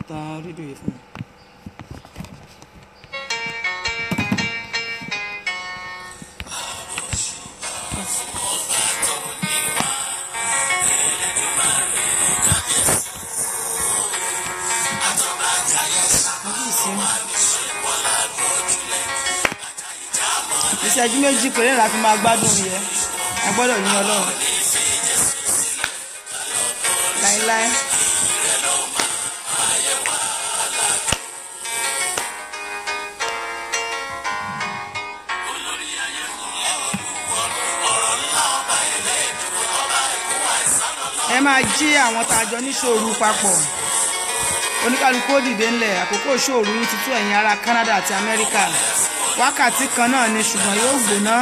ta rédíò yìí fún mi. ìṣẹ́jú méjì péré la fi máa gbádùn yẹn a gbọ́dọ̀ yín ọlọ́run láéláé. ẹ máa jí àwọn tá a jọ níṣòro papọ̀ oníkálukú ó dìde ńlẹ̀ àkókò ṣòro yín ti tó ẹ̀yin ará Canada àti Amẹ́ríkà wákàtí kan náà ni ṣùgbọ́n yóò gbóná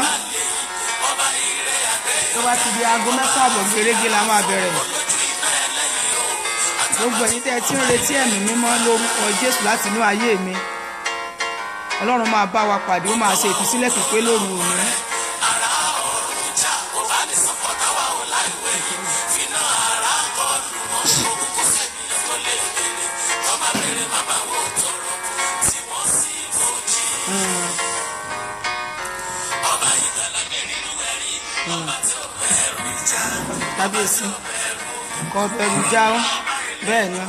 tó bá ti di aago mẹ́fà àbọ̀ gẹ́gẹ́ la máa bẹ̀rẹ̀ gbogbo ẹ̀yin tẹ́ ẹ ti ń retí ẹ̀mí mímọ́ lórúkọ Jésù láti inú ayé mi Ọlọ́run máa bá wa pàdé ó máa ṣe ìtúsílẹ̀ pípé lóru òní. kábíyèsí kò bẹ̀rù já ó bẹ́ẹ̀ ni.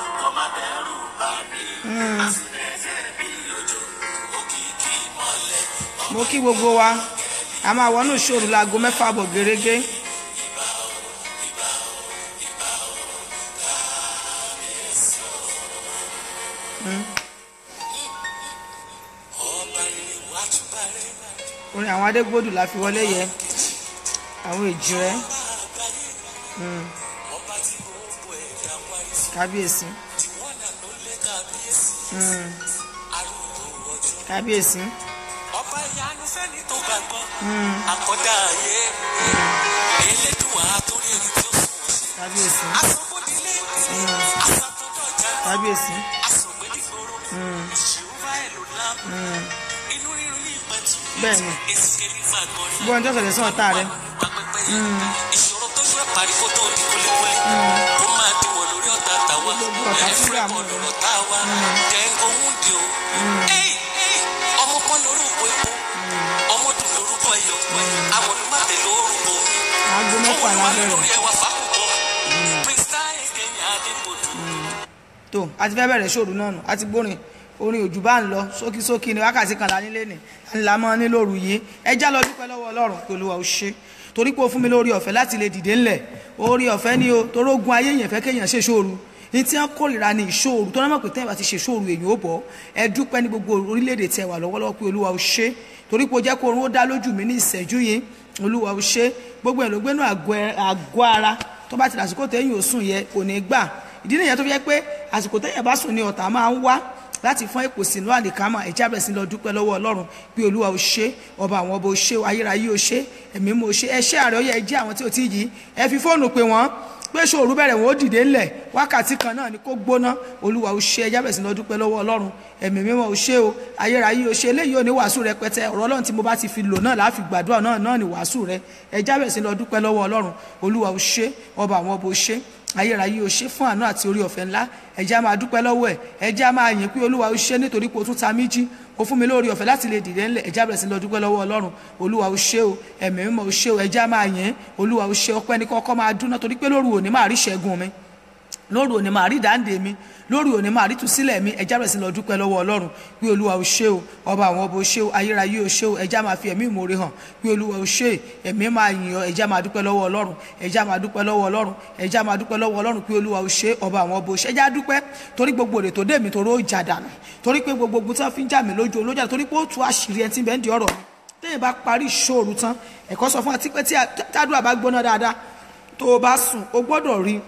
mo kí gbogbo wa a máa wọnú ìṣòro láago mẹ́fà bọ̀ gẹ́rẹ́gẹ́. orin àwọn adégbòdù la fi wọlé yẹ àwọn èjì rẹ kábíyèsí kábíyèsí ọba ìyanu fẹ́ni tó gbàgbọ́ àkọ́dá ayé elédùnwà àtúrí ẹni tó sùn kábíyèsí asọ́gbódilé asàtọ́dọ̀jà kábíyèsí asọ̀gbẹ́dìgbòrò ìṣòwò ẹ̀lòlá inú rírun ní ìpẹ́tù bẹ́ẹ̀ni èsìké ní fàgọ́rí gbọ́n tó fẹ̀lẹ̀ sàn ọ̀tá rẹ pàpẹ́pẹ́ ìṣòro tó ṣe pàríkó tó di kúlíkúlí ó máa díwọ̀ lórí ọ̀tá tàwa Gbogbo ọ̀tá tí ẹ̀fúrẹ́ wà mú kọ́ lọ́rọ̀ táwa jẹ́ńgó ń di o Ey, ey, ọmọ kan lórúkọ epo ọmọ dùn lórúkọ ẹyọ àwọn olùmọ̀tẹ́ lórúkọ mi aago mẹ́fà la bẹ̀rẹ̀ tó a ti fẹ́ bẹ̀rẹ̀ ṣòro náà nù a ti gbórin orin òjò bá ń lọ sókísókí ni wákàtí kan la nílé ni ńlá mọ́ ní lóru yìí ẹ já lọ dúpẹ́ lọ́wọ́ ọlọ́run pé olúwa ó ṣe torí pé ó fún mi lórí ọ̀fẹ́ láti lè dìde ńlẹ̀ orí ọ̀fẹ́ ni o torí ogun ayé yẹn fẹ́ kéèyàn ṣe ṣòro ní tí wọ́n kórìíra ní ìṣòro tó náà mọ̀ pé tẹ́yìn bá ti ṣe ṣòro èyàn ó bọ̀ ẹ dúpẹ́ ní gbogbo orílẹ̀-èdè tẹ wà lọ́wọ́lọ́wọ́ pé olúwa ó ṣe torí pé ó jẹ́ kó orun ó dá lójú mi ní ìṣẹ́jú yìí olúwa ó ṣe gbogbo ẹ̀ ló gbénú àgọ́ ara tó bá ti lásìkò tẹ́yìn ò sùn yẹ kò ní gbà ìdí nìyẹn tó fi jẹ́ pé àsìkò tẹ́yìn bá sùn ní ọ̀tá máa ń wá láti fún èpò sínú àlìkámà ẹ̀já bẹ̀rẹ̀ sí lọ dúpẹ́ lọ́wọ́ ọlọ́run pé olúwa ò ṣe ọba àwọn ọba ò ṣe ayérayé ò ṣe ẹ̀mí mo ṣe ẹṣẹ́ ààrẹ ọyẹ ẹjẹ́ àwọn tí ò tí ì yí ẹ fi fóònù pé wọ́n pé ṣòru bẹ̀rẹ̀ wọn ó dìde ńlẹ̀ wákàtí kan náà ni kó gbóná olúwa ò ṣe ẹjá bẹ̀rẹ̀ sí lọ dúpẹ́ lọ́wọ́ ọlọ́run ẹ̀mí mímọ́ ò ṣe o ayérayé ò ṣe eléyìí ò ní wàásù rẹpẹtẹ ọ̀rọ̀ ọlọ́run tí mo bá ti fi lò náà láàfi gbàdúrà náà náà ni wàásù rẹ ẹjá bẹ̀rẹ̀ sí lọ dúpẹ́ lọ́wọ́ ọlọ́run olúwa ò ṣe ọba àwọn ọba ò ṣe ayérayé o ṣe fún àánú àti orí ọ̀fẹ́ ńlá ẹ̀jẹ̀ á máa dúpẹ́ lọ́wọ́ ẹ̀ ẹ̀jẹ̀ á máa yìn pé olúwa o ṣe nítorí pé o tún ta mí jí o fún mi lórí ọ̀fẹ́ láti lè dìde ńlẹ̀ ẹ̀jẹ̀ á bẹ̀rẹ̀ sí lọ dúpẹ́ lọ́wọ́ ọlọ́run olúwa o ṣe o ẹ̀mí mímọ́ o ṣe o ẹ̀jẹ̀ á máa yìn olúwa o ṣe ọpẹ́ ní kọ́kọ́ máa dúná torí pé lóru òní máa rí ṣẹ́gun mi lóru òní máa rí dáǹdè mi lórí òní máa rí tùsílẹ̀ mi ẹja bẹ̀rẹ̀ sí lọ dúpẹ́ lọ́wọ́ ọlọ́run pé olúwa ò ṣe o ọba àwọn ọba ò ṣe o ayérayé ò ṣe o ẹja máa fi ẹ̀mí ìmoore hàn pé olúwa ò ṣe ẹ̀mí máa yìn ọ́ ẹja máa dúpẹ́ lọ́wọ́ ọlọ́run ẹja máa dúpẹ́ lọ́wọ́ ọlọ́run ẹja máa dúpẹ́ lọ́wọ́ ọlọ́run pé olúwa ò ṣe ọba àwọn ọba ò ṣe ẹja dúpẹ́ torí gbogbo èrè tó dé mi torí ó jà dànù torí pé gbogbo ogun tí wọ́n fi ń jà mí lójú olójà torí pé ó tú àṣírí ẹni tí bẹ́ẹ̀ ń di ọ̀rọ̀ mi téèyàn bá parí ìṣòro tán ẹ̀kọ́ sọ fún wa tí pé tí tádùá bá gbóná dáadáa tó o bá sùn o gbọ́dọ̀ rí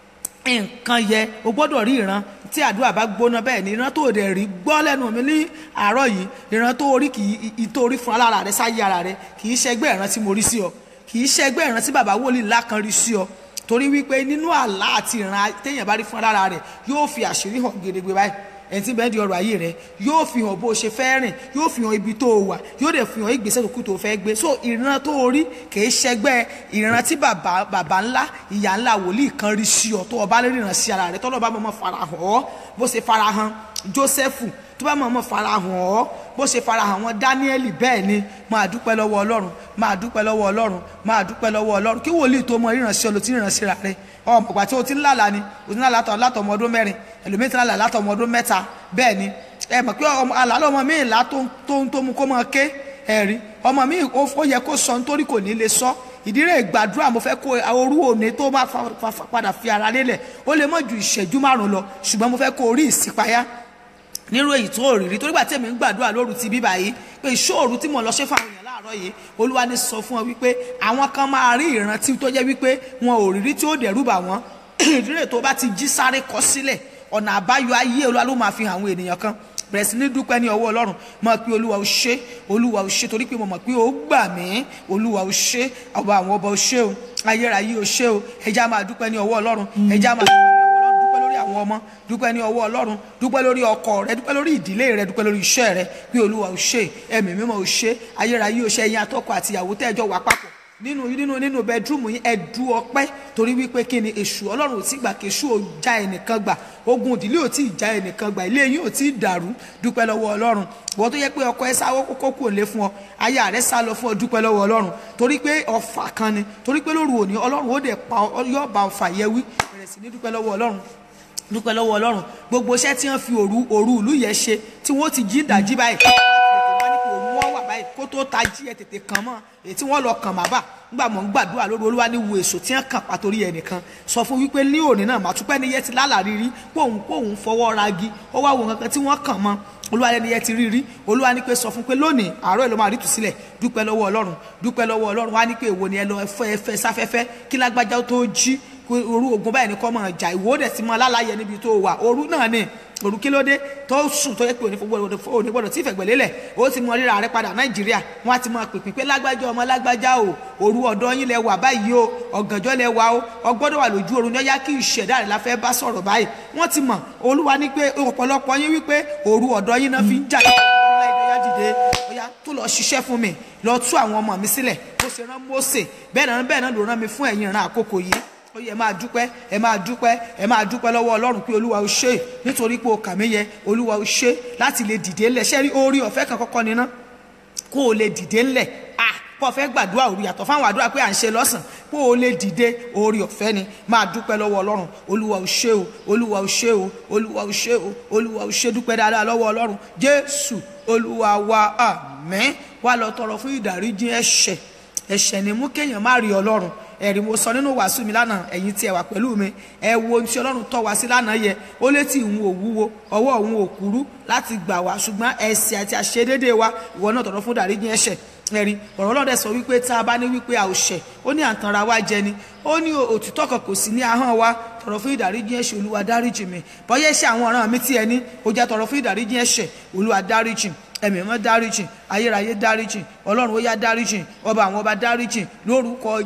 nǹkan yẹ o gbọ́dọ̀ rí ìran tí àdúrà bá gbóná bẹ́ẹ̀ ni ìran tó dẹ̀ rí gbọ́ lẹ́nu mi ní àárọ̀ yìí ìran tó rí kì í tó rí fún alára rẹ sáyé ara rẹ kì í ṣẹgbẹ́ ìran tí mo rí sí ọ kì í ṣẹgbẹ́ ìran tí bàbá wòlíì ńlá kan rí sí ọ torí wípé nínú àlá àti ìran téèyàn bá rí fún alára rẹ yóò fi àṣírí hàn gedegbe báyìí ẹni tí bẹ́ẹ̀ di ọrọ̀ ayé rẹ yóò fi hàn bó o ṣe fẹ́ rìn yóò fi hàn ibi tó o wà yóò dẹ̀ fi hàn ìgbésẹ̀ tó kù tó o fẹ́ gbé so ìran tó o rí kìí ṣẹgbẹ́ ìran tí bàbá bàbá ńlá ìyá ńlá wòlíì kan rí sí ọ tó o bá lè ríran sí ara rẹ tọ́lọ́ bá mọ̀ farahàn ọ́ bó ṣe farahàn Jósẹ́fù tó bá mọ̀ mọ̀ farahàn ọ́ bó ṣe farahàn wọn Dáníẹ́lì bẹ́ẹ̀ ni máa dúpẹ́ lọ́wọ́ Ọlọ́run máa dúpẹ́ lọ́wọ́ Ọlọ́run máa dúpẹ́ lọ́wọ́ Ọlọ́run kí wòlíì tó mọ ìrànṣẹ́ olùtí ìrànṣẹ́ rà rẹ ọmọ ìgbà tí o ti ń lálàá ni o ti ń lálàá tọ̀ látọ̀ ọmọ ọdún mẹ́rin ẹlòmíì ti ń lálàá látọ̀ ọmọ ọdún mẹ́ta bẹ́ẹ̀ ni ẹ mọ̀ pé àlálọ́ ọmọ mi ìlà tó ń tó mu kó mọ ké ẹ̀rí ọmọ mi ó yẹ kó sọ nítorí kò ní lè sọ ìdírè ìgbàdúrà mo fẹ́ kó orú òní tó bá padà fi ara lélẹ̀ ó lè mọ̀ ju ìṣẹ́jú márùn lọ ṣùgbọ́n mo fẹ́ kó orí ìsìpayá nírú èyí tó rí rí torí gbà tí èmi ń gbàdúrà lóru ti bíbà yìí pé ìṣòro tí mo lọ ṣe fáwọn èèyàn láàárọ̀ yìí olúwa ní sọ fún ọ wípé àwọn kan máa rí ìrántí tó jẹ́ wípé wọn ò rírí tí ó dẹ̀rù bà wọ́n ìdírè tó bá ti jí sáré kọ sílẹ̀ ọ̀nà àbáyọ ayé olúwa ló máa fi hàn àwọn ènìyàn kan bẹ̀rẹ̀ sí ní dúpẹ́ ní ọwọ́ ọlọ́run mọ̀ pé olúwa ò ṣe olúwa ò ṣe torí pé mo mọ̀ pé ó gbà mí olúwa ò ṣe ọba àwọn ọba ò ṣe o ayérayé ò ṣe o ẹja máa dúpẹ́ ní ọwọ́ ọlọ́run ẹja máa dúpẹ́ ní ọwọ́ ọlọ́run dúpẹ́ lórí àwọn ọmọ dúpẹ́ ní ọwọ́ ọlọ́run dúpẹ́ lórí ọkọ rẹ dúpẹ́ lórí ìdílé rẹ dúpẹ́ lórí iṣẹ́ rẹ pé olúwa ò ṣe ẹ̀mí mímọ́ ò ṣe ayérayé ò ṣe ẹ̀yin atọ́kọ àti ìyàwó tẹ́jọ́ wà papọ̀ nínú nínú nínú bẹẹdúrúmù yín ẹdú ọpẹ́ torí wípé kí ni èṣù Ọlọ́run ò tí gbà kí èṣù ò já ẹnìkan gbà ogun ìdílé ò tí ì já ẹnìkan gbà ilé yín ò tí ì dàrú dúpẹ́ lọ́wọ́ Ọlọ́run wọ́n tó yẹ pé ọkọ ẹ sáwọ́ kókó kò lé fún ọ aya rẹ sá lọ fún ọ dúpẹ́ lọ́wọ́ Ọlọ́run torí pé ọfà kan ni torí pé lóru òní Ọlọ́run ó dẹ̀ pa yọ bá ọfà yẹ wí bẹ̀rẹ̀ sí ní dúpẹ́ lọ́wọ́ Ọlọ́run dúpẹ́ lọ́wọ́ Ọlọ́run gbogbo iṣẹ́ tí wọ́n fi òru òru ìlú yẹn ṣe tí wọ́n ti jí ìdájí báyìí wọ́n wà báyìí kó tó ta jí ẹ tètè kàn mọ́ èyí tí wọ́n lọ kàn má bà nígbà mọ̀ ń gbàdúrà lórí olúwa ní wo èso tí wọ́n kàn pa torí ẹnìkan sọ fún wípé ní òní náà màtúpẹ́ ní yẹ ti lálàrírí pòun pòun fọwọ́ ragi ó wá wo nǹkan tí wọ́n kàn mọ́ olúwa lẹni yẹ ti rí rí olúwa ní pé sọ fún pé lónìí àárọ̀ ẹ̀ ló máa rí tù sílẹ̀ dúpẹ́ lọ́wọ́ ọlọ́run dúpẹ́ lọ́wọ́ ọlọ́run wá ní pé èwo ni ẹ lọ ẹfẹ́ ẹfẹ́ sáfẹ́fẹ́ kí lágbájá tó jí orú ogun báyìí ní kọ́ mọ̀ jà ìwọ dẹ̀ ti mọ alálàyé níbi tó wà òru náà ni òru kí ló dé tó sùn tó yẹ pé òní gbọdọ̀ tí ìfẹ̀gbẹ̀lélẹ̀ ó ti mọ ríra rẹ padà nàìjíríà wọn á ti mọ pèpè pé lágbájá ọmọ lágbájá o òru ọ̀dọ́ yín lẹ wà báyìí o ọ̀gànjọ́ lẹ wà o ọgbọ́dọ̀ wà lójú oorun yọ́yá kí ìṣẹ̀dá rẹ̀ la fẹ́ bá sọ̀rọ̀ báyìí wọ́n ti mọ̀ olúwa ní pé ọ̀pọ̀lọpọ̀ yín wípé òru ọ̀dọ́ yín náà fi ń jà ọ̀yá tó lọ ṣiṣẹ́ fún mi lọ tú àwọn ọmọ mi sílẹ̀ bó ṣe rán Mósè bẹ́ẹ̀ náà bẹ́ẹ̀ náà ló rán mi fún ẹ̀yin ìran àkókò yìí ó yẹ máa dúpẹ́ ẹ máa dúpẹ́ ẹ máa dúpẹ́ lọ́wọ́ ọlọ́run pé olúwa ó ṣe nítorí pé o kà mí yẹ olúwa ó ṣe láti lè dìde ńlẹ̀ ṣẹ́rí orí ọ̀fẹ́ kan kọ́kọ́ níná kó o lè dìde ńlẹ̀ à kó o fẹ́ gbàdúrà òru yàtọ̀ fáwọn àdúrà pé à ń ṣe lọ́sàn kó o lè dìde orí ọ̀fẹ́ ni máa dúpẹ́ lọ́wọ́ ọlọ́run olúwa ó ṣe o olúwa ó ṣe o olúwa ó ṣe o olúwa ó ṣe dúpẹ́ dáadáa lọ́wọ́ ọlọ́run jésù olúwa wa àmín wá lọ tọrọ fún ìdáríjì ẹ̀ṣẹ̀ ẹ̀ṣẹ̀ ni mú kéèyàn má rí ọlọ́run ẹ̀rí mo sọ nínú wàásù mi lánàá ẹ̀yin tí ẹ wà pẹ̀lú mi ẹ wo ohun tí ọlọ́run tọ́ wa sí lánàá yẹ ó létí ìhun òwúwo ọwọ́ òun ò kúrú láti gbà wá ṣùgbọ́n ẹ̀ṣẹ̀ àti àṣedédé wa ìwọ náà tọ̀rọ̀ fún dáríjì ẹ̀ṣẹ̀ ẹ̀rí ọ̀rọ̀ ọlọ́dẹ sọ wípé tá a bá ní wípé a ò ṣẹ̀ ó ní àǹtanra wa jẹ ni ó ní òtítọ́ kan kò sí ní ahọ́n wa tọ̀rọ̀ fún ìdáríjì ẹ̀ṣẹ̀ olúwa dáríjì mi bọ́yá ẹ̀ṣẹ̀ àwọn ọ̀ràn mi tí ẹ ní ó jẹ́ tọ̀rọ̀ fún ìdáríjì ẹ̀ṣẹ̀ olúwa dáríjì ẹ̀mí mọ́ dáríjì ayérayé dáríjì ọlọ́run ó yá dáríjì ọba àwọn ọba dáríjì lórúkọ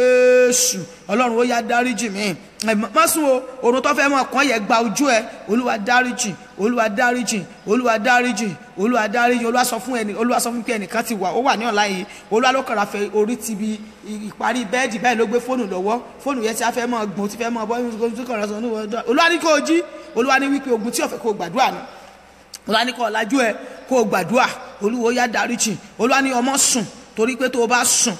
jésù ọlọ́run ó yá dáríjì mi má sùn o òrùn tó fẹ́ mọ̀ kàn yẹ gba ojú ẹ olúwa dáríjì olúwa dáríjì olúwa dáríjì olúwa dáríjì olúwa sọ fún ẹni olúwa sọ fún pé ẹnìkan ti wà ó wà ní ọ̀la yìí olúwa ló kàrà fẹ́ orí ti bi ìparí bẹ́ẹ̀dì báyìí ló gbé fóònù lọ́wọ́ fóònù yẹn ti á fẹ́ mọ̀ gbọ́n ti fẹ́ mọ̀ bọ́ olúwa ní kó o jí olúwa ní wípé ogun tí ó fẹ́ kó o gbàdúrà ni olúwa ní kó o lajú ẹ kó o gbàdúrà olúwo yá dáríjì olúwa ní ọmọ sùn torí pé tó o bá sùn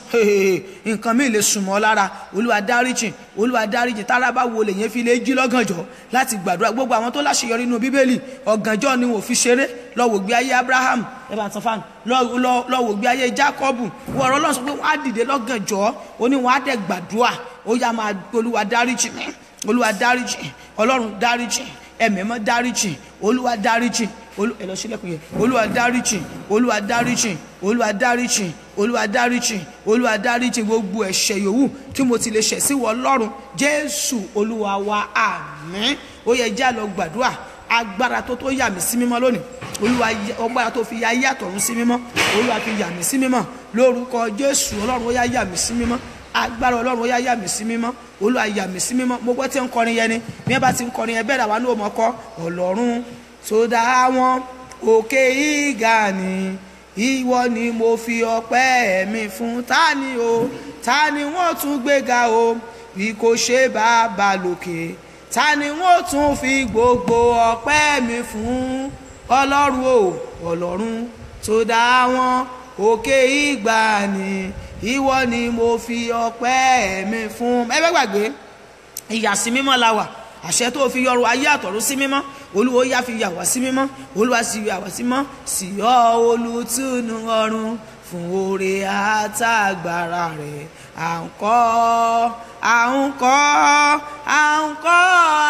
nǹkan míì lè sùn mọ́ lára olúwa dáríjì olúwa dáríjì tára bá wo lèyẹn fi lè jí lọ́gànjọ́ láti gbàdúrà gbogbo àwọn tó láṣeyọrí nínú bíbélì ọ̀gànjọ́ ni wọ́n fi ṣeré lọ wò gbé ayé abraham ẹ̀bà tán fáànù lọ wò gbé ayé jacob wọ́n ọ̀rọ̀ lọ́sọ pé wọ́n á dìde lọ́gànjọ́ ó ní wọ́n á dẹ̀ gbàdúrà ó yá máa olúwa dáríjì olúwa dáríjì ọlọ́run dáríjì ẹ̀mẹ́mọ́ dáríjì olúwa dáríjì ẹ lọ sílẹ̀kùn yẹn olúwa dáríjì olúwa dáríjì olúwa dáríjì olúwa dáríjì olúwa dáríjì gbogbo ẹ̀ṣẹ̀ yòówù tí mo ti lè ṣẹ̀ sí wọ lọ́run jésù olúwa wa àmín ó yẹ jẹ́ àlọ́ gbàdúrà agbára tó tó yà mí sí mímọ́ lónìí olúwa agbára tó fi ya ayé àtọ̀run sí mímọ́ olúwa fi yà mí sí mímọ́ lórúkọ jésù ọlọ́run ó yá yà mí sí mímọ́ agbára ọlọ́run ó yá yà mí sí mímọ́ olúwa yà mí sí mímọ́ mo gbọ́ tí ń kọrin yẹn ni bí wọ́n bá ti ń kọrin yẹn bẹ́ẹ̀ làwọn náà mọ̀ kọ́ ọlọ́run tó dá wọn òkè ìgà ni ìwọ ni mo fi ọpẹ́ mi fún ta ni o ta ni wọ́n tún gbéga o bí kò ṣe bàbá lókè ta ni wọ́n tún fi gbogbo ọpẹ́ mi fún ọlọ́run o ọlọ́run tó dá wọn òkè ìgbà ni ìwọ ni mo fi ọpẹ́ mi fún ẹ bẹ́ gbàgbé ìyàsí mímọ́ la wà àṣẹ tó fi yọrù ayé àtọ̀run sí mímọ́ olúwo yá fi yà wá sí mímọ́ olúwa sì yà wá sí mọ́ sì yọ olùtúnú ọ̀run fún oore àtàgbàrà rẹ̀ à ń kọ́ à ń kọ́ à ń kọ́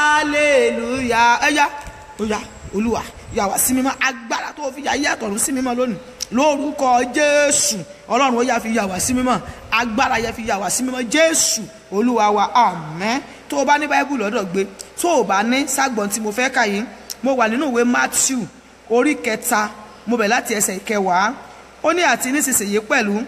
aleluya ẹ̀yà ọ̀yà olúwa yà wá sí mímọ́ agbára tó fi yà ayé àtọ̀run sí mímọ́ lónìí lórúkọ jésù ọlọ́run ó yá fi yà wá sí mímọ́ agbára yẹ fi yà wá sí mímọ́ jésù olúwa wa àmín tó o bá ní báíbù lọ́dọ̀ gbé tó o bá ní ságbọ̀n tí mo fẹ́ kà yìí mo wà nínú ìwé matthew orí kẹta mo bẹ̀ láti ẹsẹ̀ ìkẹwàá ó ní àti nísinsìnyí pẹ̀lú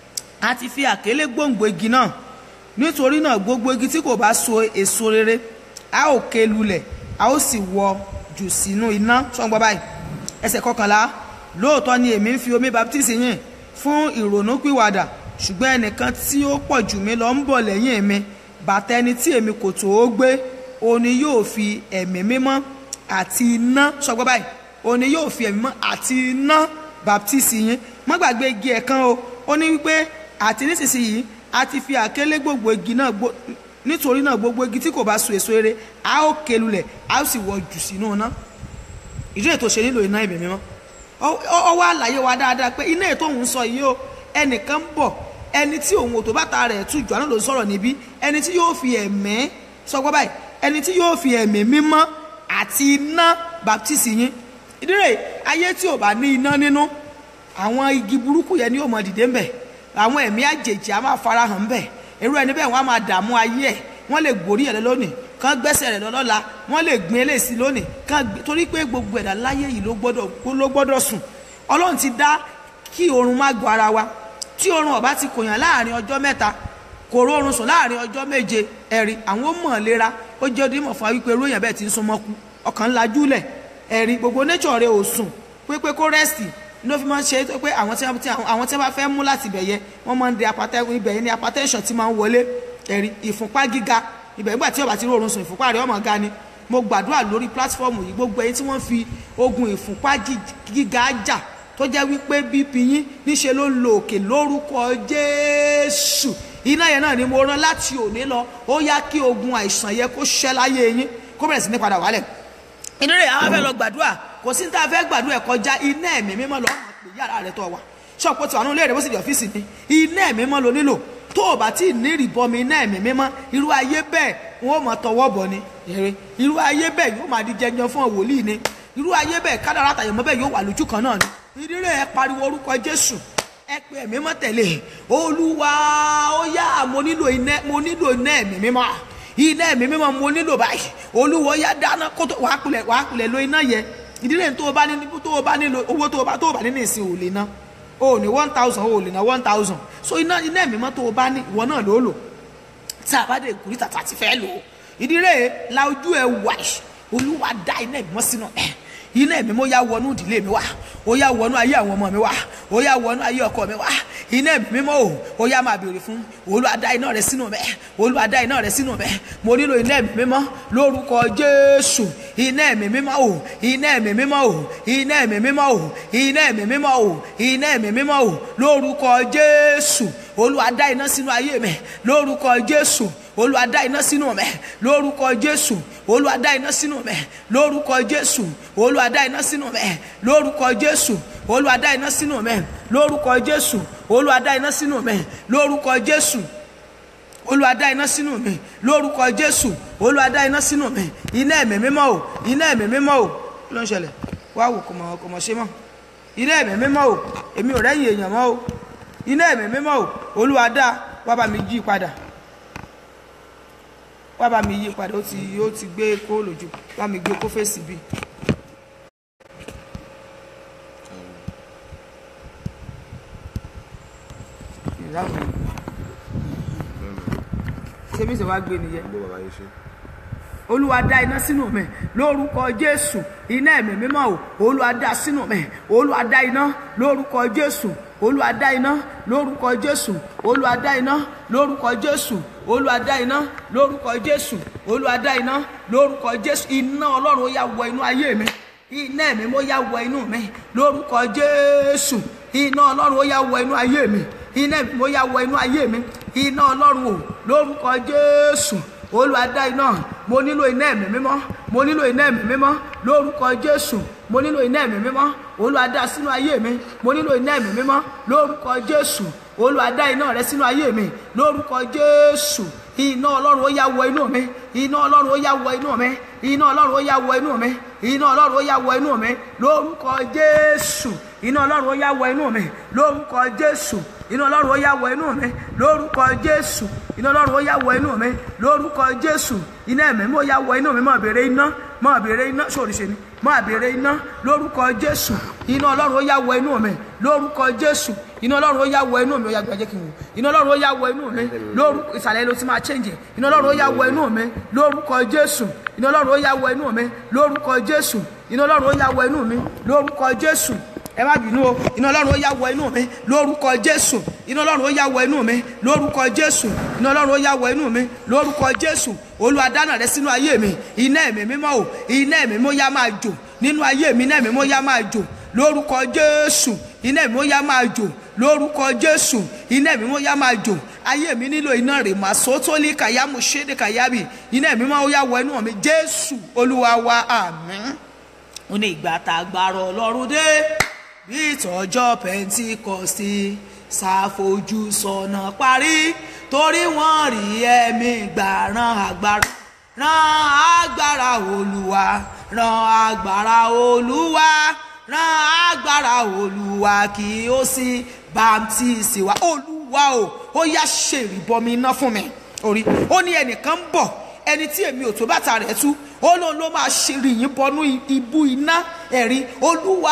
a ti fi àkélé gbòǹgbò igi náà nítorí náà gbogbo igi tí kò bá so èso rere a ó ké lulẹ̀ a ó sì wọ jù sínú iná ṣọ́ngbọ́n báyìí ẹsẹ̀ kọkànlá lóòótọ́ ni èmi ń fi omi baptisi yìn fún ìrònúpìwàdà ṣùgbọ́n ẹnìkan tí ó pọ̀ jù mí lọ ń bọ̀ lẹ́yìn mi bàtà ẹni tí èmi kò tó ó gbé òun ni yóò fi ẹ̀mí mímọ́ àti iná ṣọgbọ́n báyìí òun ni yóò fi ẹ̀mí mímọ́ àti iná baptisi yín má gbàgbé igi ẹ̀kan o ó ní wípé àti nísinsìnyí a ti fi àkélé gbogbo igi náà gbó nítorí náà gbogbo igi tí kò bá so èso rere a ó ké lulẹ̀ a ó sì wọ jù sínú iná ìdí ètò ṣe nílò iná ẹ̀mí mímọ́ ọwọ́ àlàyé wa dáadáa pé iná ètò òun sọ yìí o ẹnìkan ń bọ̀ ẹni tí òun ò tó bàtà rẹ̀ tú jù àná ló ń sọ̀rọ̀ níbí ẹni tí yóò fi ẹ̀mẹ́ sọgbọ́ báyìí ẹni tí yóò fi ẹ̀mí mímọ́ àti iná baptisi yín ìdírè ayé tí ò bá ní iná nínú àwọn igi burúkú yẹn ni yóò mọ dìde ńbẹ àwọn ẹ̀mí àjèjì á máa farahàn ńbẹ irú ẹni bẹ́ẹ̀ wọ́n á máa dààmú ayé ẹ̀ wọ́n lè gbórí ẹ̀ lónìí kán gbẹ́sẹ̀ rẹ̀ lọ́lọ́la wọ́n lè gbin eléyìí lónìí kán torí pé gbogbo ẹ̀dá láyé yìí ló gbọ́dọ̀ ló gbọ́dọ̀ sùn ọlọ́run ti dá kí oorun má gbọ́ ara wa tí oorun ọba ti kòyàn láàrin ọjọ́ mẹ́ta kò rórun sùn láàrin ọjọ́ méje ẹ̀rí àwọn ó mọ̀ lera ó jẹ́ odímọ̀ fún wa wípé irú èèyàn bẹ́ẹ̀ ti ń súnmọ́ kú ọkàn ńlá júlẹ̀ ẹ̀rí gbogbo nature rẹ̀ ò sùn pépé kó rẹ́sì ló fi máa ń ṣe é pé àwọn tí àwọn tí wọ́n bá fẹ́ mú láti ibẹ̀ yẹ wọ́n máa ń de apatẹ́kùn ibẹ̀ yẹn ní hypertension ti máa ń wọlé ẹ̀rí ìfúnpá gíga ibẹ̀ nígbà tí ọba ti rórun sùn ìfúnpá rẹ̀ ọmọ ga ni mo gbàdúrà lórí platform yìí gbogbo ẹ̀yin tí wọ́n fi ogun ìfúnpá gíga jà tó jẹ́ wípé bp yín níṣe ló ń lo òkè lórúkọ jésù iná yẹn náà ni mo rán láti òní lọ ó yá kí ogun àìsàn yẹ kó ṣẹ́ láyé yín kó bẹ̀rẹ̀ sí ní padà wálẹ̀ inú rẹ̀ àwọn fẹ́ lọ gbàdúrà kò sí ní tá a fẹ́ gbàdúrà ẹ̀ kọjá iná ẹ̀mí mímọ́ lọ ọmọ pè yàrá rẹ̀ tó wà ṣọ́ọ̀pù tí wà nínú ilé rẹ̀ bó sì di ọ́fíìsì ni iná ẹ̀mí mímọ́ lo nílò tó o bá tí ì ní ìrìbọmi iná ẹ̀mí mímọ́ irú ayé bẹ́ẹ̀ wọn ò mọ̀ tọwọ́ bọ̀ ni irú ayé bẹ́ẹ̀ yóò máa di jẹjọ fún wòlíì ni irú ayé bẹ́ẹ̀ kádàrá àtàyẹ̀mọ́ bẹ́ẹ̀ yóò wà lójú kan náà ni ìdílé ẹ pariwo orúkọ jésù ẹ pé ẹ̀mí mọ́ tẹ̀lé olúwa ó yá mo nílò iná mo nílò iná ẹ̀mí mímọ́ iná ẹ̀mí mímọ́ mo nílò báyìí olúwa ó yá dáná kó tó wàá kulẹ̀ wàá kulẹ̀ lo iná yẹ ìdílé tó o bá ní tó o bá nílò owó tó o bá tó o bá ní ní ìsìn ò lè ná o ò ní one thousand o ò lè ná one thousand so iná iná ẹ̀mí mọ́ tó o bá ní ìwọ náà ló lò tí a bá dé ìkúrí tàtà ti fẹ́ lò ó ìdílé la ojú ẹ wà olúwa dá iná ẹ̀mí mọ́ sínú ẹ̀ iná ẹ̀mí mo yá wọnú ìdílé mi wá ó yá wọnú ayé àwọn ọmọ mi wá ó yá wọnú ayé ọkọ mi wá iná ẹ̀mí mímọ́ o ó yá máa béèrè fún Olúwa dá iná rẹ sínú mẹ́ Olúwa dá iná rẹ sínú mẹ́ mo nílò iná ẹ̀mí mímọ́ lórúkọ Jésù iná ẹ̀mí mímọ́ o iná ẹ̀mí mímọ́ o iná ẹ̀mí mímọ́ o iná ẹ̀mí mímọ́ o iná ẹ̀mí mímọ́ o lórúkọ Jésù Olúwa dá iná sínú ayé mi lórúkọ Jésù Olúwa dá iná sínú mẹ́ lórúkọ Jésù Olúwa dá iná sínú mẹ́ lórúkọ Jésù Olúwa dá iná sínú mẹ́ lórúkọ Jésù Olúwa dá iná sínú mẹ́ lórúkọ Jésù Olúwa dá iná sínú mẹ́ lórúkọ Jésù Olúwa dá iná sínú mi lórúkọ Jésù Olúwa dá iná sínú mi iná ẹ̀mí mímọ́ o iná ẹ̀mí mímọ́ o kí ló ń ṣẹlẹ̀ wá wò kò mọ̀ kò mọ̀ ṣe mọ́ iná ẹ̀mí mímọ́ o èmi ò rẹ́yìn èèyàn mọ́ o iná ẹ̀mí mímọ́ o Olúwa dá wá bá mi yí padà wá bá mi yí padà ó ti ó ti gbé kó lójú bá mi gbé kó fèsì bí. ṣé bí ṣe wá gbé nìyẹn gbọ́ bàbá yín ṣe. olúwa dá iná sínú mi lórúkọ jésù iná ẹ̀mí mímọ́ o olúwa dá sínú mi olúwa dá iná lórúkọ jésù olúwa dá iná lórúkọ jésù olúwa dá iná lórúkọ jésù olúwa dá iná lórúkọ jésù olúwa dá iná lórúkọ jésù iná ọlọ́run ó yá wọ inú ayé mi iná ẹ̀mí mo yá wọ inú mi lórúkọ jésù iná ọlọ́run ó yá wọ inú ayé mi iná ẹ̀mí mo yá wọ inú ayé mi iná ọlọ́run o lórúkọ jésù olúwa dá iná mo nílò iná ẹ̀mí mímọ́ mo nílò iná ẹ̀mí mímọ́ lórúkọ jésù mo nílò iná ẹ̀mí mímọ́ olúwa dá sínú ayé mi mo nílò iná ẹ̀mí mímọ́ lórúkọ jésù olúwa dá iná rẹ sínú ayé mi lórúkọ jésù iná ọlọ́run ó yá wọ inú mi iná ọlọ́run ó yá wọ inú mi iná ọlọ́run ó yá wọ inú mi iná ọlọ́run ó yá wọ inú mi lórúkọ jésù iná ọlọ́run ó yá wọ inú mi lórúkọ jésù iná ọlọ́run ó yá wọ inú mi lórúkọ jésù iná ọlọ́run ó yá wọ inú mi lórúkọ jésù iná ẹ̀mí mo yá wọ inú mi máa béèrè iná máa béèrè iná sórí ṣe ni máa béèrè iná lórúkọ jésù iná ọlọ́run ó yá wọ inú mi lórúkọ jésù iná ọlọ́run ó yá wọ inú mi ó yá gbàjẹ́ kí n wò iná ọlọ́run ó yá wọ inú mi lórúkọ ìsàlẹ̀ ló ti máa change ẹ̀ iná ọlọ́run ó yá wọ inú mi lórúkọ jésù iná ọlọ́run ó yá wọ inú mi lórúkọ jésù iná ọlọ́run ó yá wọ inú mi lórúkọ jésù ẹ má bínú o iná ọlọ́run ó yá wọ inú mi lórúkọ jésù iná ọlọ́run ó yá wọ inú mi lórúkọ jésù iná ọlọ́run ó yá wọ inú mi lórúkọ jésù olúwa dáná rẹ sínú ayé mi iná ẹ̀mí mímọ́ o iná ẹ̀mí mímọ́ yá máa jò nínú ayé mi iná ẹ̀mí mímọ́ yá máa jò lórúkọ jésù iná ẹ̀mí mímọ́ yá máa jò lórúkọ jésù iná ẹ̀mí mímọ́ yá máa jò ayé mi nílò iná rè má sótólì kàyámù ṣéde kàyábì iná ẹ̀mí mímọ́ yá wọ inú mi jésù olúwa wa àmín ó ní ìgbà tá a gbàrọ ọlọ́run dé bí ìtọ́jọ́ pẹ́ntíkọ́sì ṣàfojú sọ̀nà parí torí wọ́n rí ẹ̀mí gbà ran agbára ran agbára olúwa ran agbára olúwa ran agbára olúwa kí ó sì bàmtíìsì wa olúwa o ó yá ṣèrìbọmi iná fún mi orí ó ní ẹnìkan ń bọ̀ ẹni tí èmi ò tó bàtà rẹ̀ tú ó lóun ló máa ṣe rìyìn bọnú ibú iná ẹ̀rí olúwa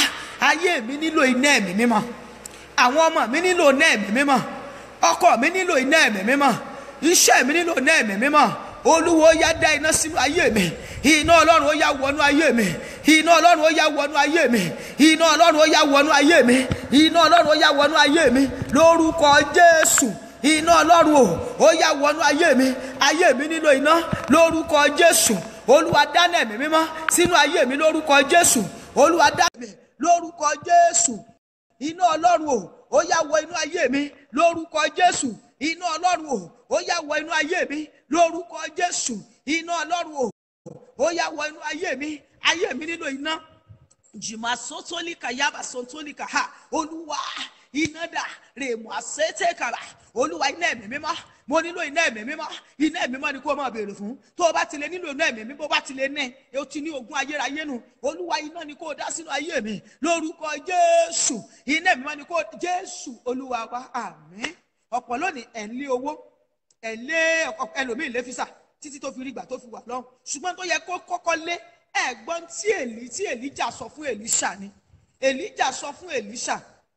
ayé mi nílò iná ẹ̀mí mímọ́ àwọn ọmọ mi nílò iná ẹ̀mí mímọ́ ọkọ mi nílò iná ẹ̀mí mímọ́ iṣẹ́ mi nílò iná ẹ̀mí mímọ́ olúwo ó yá dá iná sínú ayé mi iná ọlọ́run ó yá wọnú ayé mi iná ọlọ́run ó yá wọnú ayé mi iná ọlọ́run ó yá wọnú ayé mi iná ọlọ́run ó yá wọnú ayé mi lórúkọ jésù iná ọlọ́run o ó yá wọnú ayé mi ayé mi nílò iná lórúkọ jésù olúwa dáná ẹ̀mí mímọ́ sínú ayé mi lórúkọ jésù olúwa dáná ẹ̀mí lórúkọ jésù iná ọlọ́run o ó yá wọ inú ayé mi lórúkọ jésù iná ọlọ́run o ó yá wọ inú ayé mi lórúkọ jésù iná ọlọ́run o ó yá wọ inú ayé mi ayé mi nílò iná jìmọ̀ sọ́tólíkà yaba sọ́tólíkà ha olúwa iná dà rèmọ̀ àṣetẹ̀ kàrà olúwa iná ẹ̀mí mímọ́ mo nílò iná ẹ̀mí mímọ́ iná ẹ̀mí mímọ́ ni kó o máa béèrè fún tó o bá ti lè nílò iná ẹ̀mí mímọ́ bó bá ti lè ní o ti ní ogún ayérayé nu olúwa iná ni kó o dá sínú ayé mi lórúkọ jésù iná ẹ̀mí mímọ́ ni kó o jésù olúwa wa àmín ọ̀pọ̀ lónìí ẹ̀ ń lé owó ẹ̀ ń lé ẹlòmíì lé físà títí tó fi rí ìgbà tó fi wà lọ́hùn ṣùgbọ́n tó yẹ kó kọ́kọ́ lé ẹ̀gbọ́n tí èlí tí èlíjà sọ fún èlíṣà ni èlíjà sọ fún èlíṣà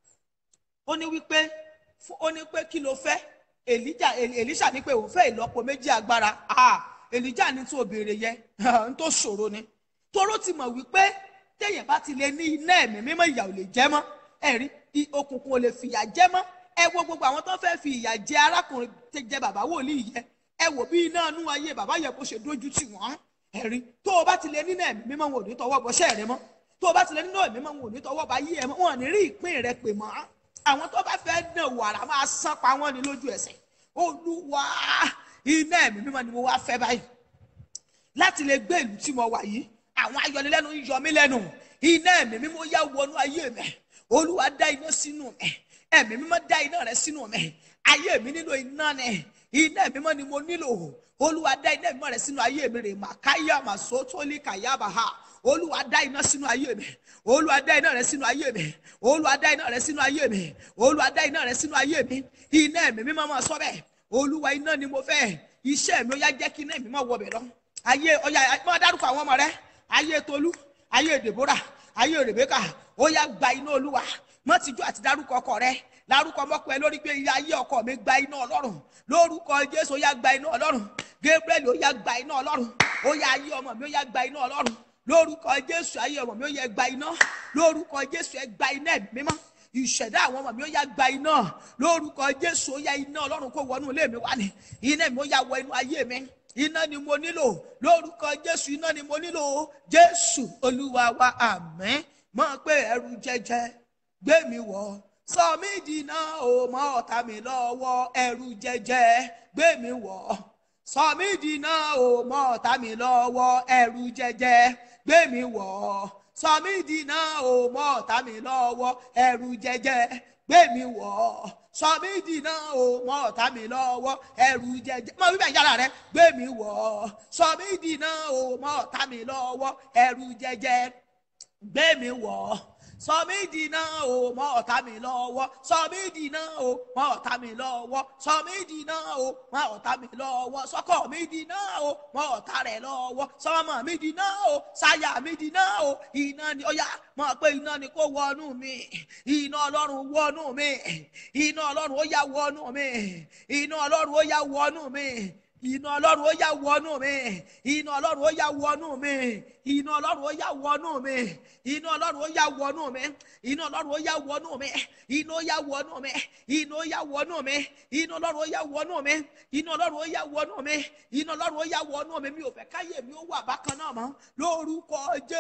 ó ní wípé ó ní pé kí ló fẹ́ èlíjà èlíṣà ní pé òun fẹ́ ìlọ́po méjì agbára èlíjà ní tó béèrè yẹ ń tó ṣòro ni toró ti mọ̀ wípé téèyàn bá ti lè ní iná ẹ̀mí mímọ́ ìyà ò lè jẹ́ mọ́ ẹ̀rí òkùnkùn ò lè fìyà jẹ́ mọ́ ẹ wo gbogbo àwọn tó fẹ́ fi ìyà jẹ arákùnrin tẹ jẹ bàbá wòlíì yẹ ẹ wò bí iná inú ayé bàbá yẹ kó ṣe dójú tì wọ́n ẹ̀rí tó o bá ti lè nínú ẹ̀mí mímọ́ wọn ò ní tọwọ́ bọ́ṣẹ́ rẹ mọ́ tó o bá ti lè nínú ẹ̀mí mímọ́ wọn ò ní tọwọ́ bá yí ẹ mọ́ wọn ò ní rí ìpín rẹ pè mọ́ àwọn tó bá fẹ́ dàn wàrà máa sán pa wọ́n ní lójú ẹsẹ̀ olúwa iná ẹ̀mí mímọ́ ni mo wá fẹ́ báyìí láti lè gbé ìlú tí mo wà yìí àwọn ayọnilẹ́nu ń yọ mí lẹ́nu iná ẹ̀mí mímọ́ yá wọnú ayé mi olúwa dá iná sínú mi ẹ̀mí mímọ́ dá iná rẹ sínú mi ayé mi nílò iná ni iná ẹ̀mí mímọ́ ni mo nílò olúwa dá iná mímọ́ rẹ sínú ayé mi rè màkáyà màsótólì kàyàbàhà olúwa dá iná sínú ayé mi olúwa dá iná rẹ sínú ayé mi olúwa dá iná rẹ sínú ayé mi olúwa dá iná rẹ sínú ayé mi iná ẹ̀mí mímọ́ máa sọ bẹ́ẹ̀ olúwa iná ni mo fẹ́ iṣẹ́ mi ó yá jẹ́ kí iná ẹ̀mí mímọ́ wọ bẹ̀ lọ ayé ọ̀yà máa dárúkọ àwọn ọmọ rẹ ayé tolú ayé dèbórà ayé rèbékà ó yá gba iná olúwa mọ́ tìjú àti dárúkọ ọkọ rẹ lárúkọ mọ́kọ ẹ lórí pé ayé ọkọ mi gba iná ọlọ́run lórúkọ jésù ó yá gba iná ọlọ́run gabriel ó yá gba iná ọlọ́run ó yá ayé ọmọ mi ó yá gba iná ọlọ́run lórúkọ jésù ayé ọmọ mi ó yá gba iná lórúkọ jésù ẹ gba iná ẹ̀mí mímọ́ ìṣẹ̀dá àwọn ọmọ mi ó yá gba iná lórúkọ jésù ó yá iná ọlọ́run kó wọnú ilé mi wá ní iná mi ó yá wọ inú ayé mi iná ni mo nílò lórúkọ jésù iná ni mo nílò jésù olúwa wa àmín mọ̀ pé ẹrù jẹjẹ gbé mi wọ̀ sọ mí dìná o mọ ọ̀tá mi lọ́wọ́ ẹrù jẹjẹ gbé mi wọ̀ sọ mí dìná o mọ ọ̀tá mi lọ́wọ́ ẹrù jẹjẹ gbé mi wọ̀ sọ mí dìná o mọ ọ̀tá mi lọ́wọ́ ẹrù jẹjẹ gbé mi wọ̀ sọ mí dìná o mọ ọ̀tá mi lọ́wọ́ ẹrù jẹjẹ mọ bíbẹ̀ yàrá rẹ gbé mi wọ̀ sọ mí dìná o mọ ọ̀tá mi lọ́wọ́ ẹrù jẹjẹ gbé mi wọ̀ sọ mí dìná o mọ ọ̀tá mi lọ́wọ́ sọ mí dìná o mọ ọ̀tá mi lọ́wọ́ sọ mí dìná o mọ ọ̀tá mi lọ́wọ́ sọkọ mi dìná o mọ ọ̀tá rẹ̀ lọ́wọ́ sọmọ mi dìná o sáyà mi dìná o iná ni ó yá mọ pé iná ni kó wọnú mi iná ọlọ́run wọnú mi iná ọlọ́run ó yá wọnú mi iná ọlọ́run ó yá wọnú mi iná ọlọ́run ó yá wọnú mi iná ọlọ́run ó yá wọnú mi iná ọlọ́run ó yá wọnú mi iná ọlọ́run ó yá wọnú mi iná ọlọ́run ó yá wọnú mi iná ó yá wọnú mi iná ó yá wọnú mi iná ọlọ́run ó yá wọnú mi iná ọlọ́run ó yá wọnú mi iná ọlọ́run ó yá wọnú mi mi ò fẹ́ káyé mi ó wà bákan náà mọ́ lórúkọ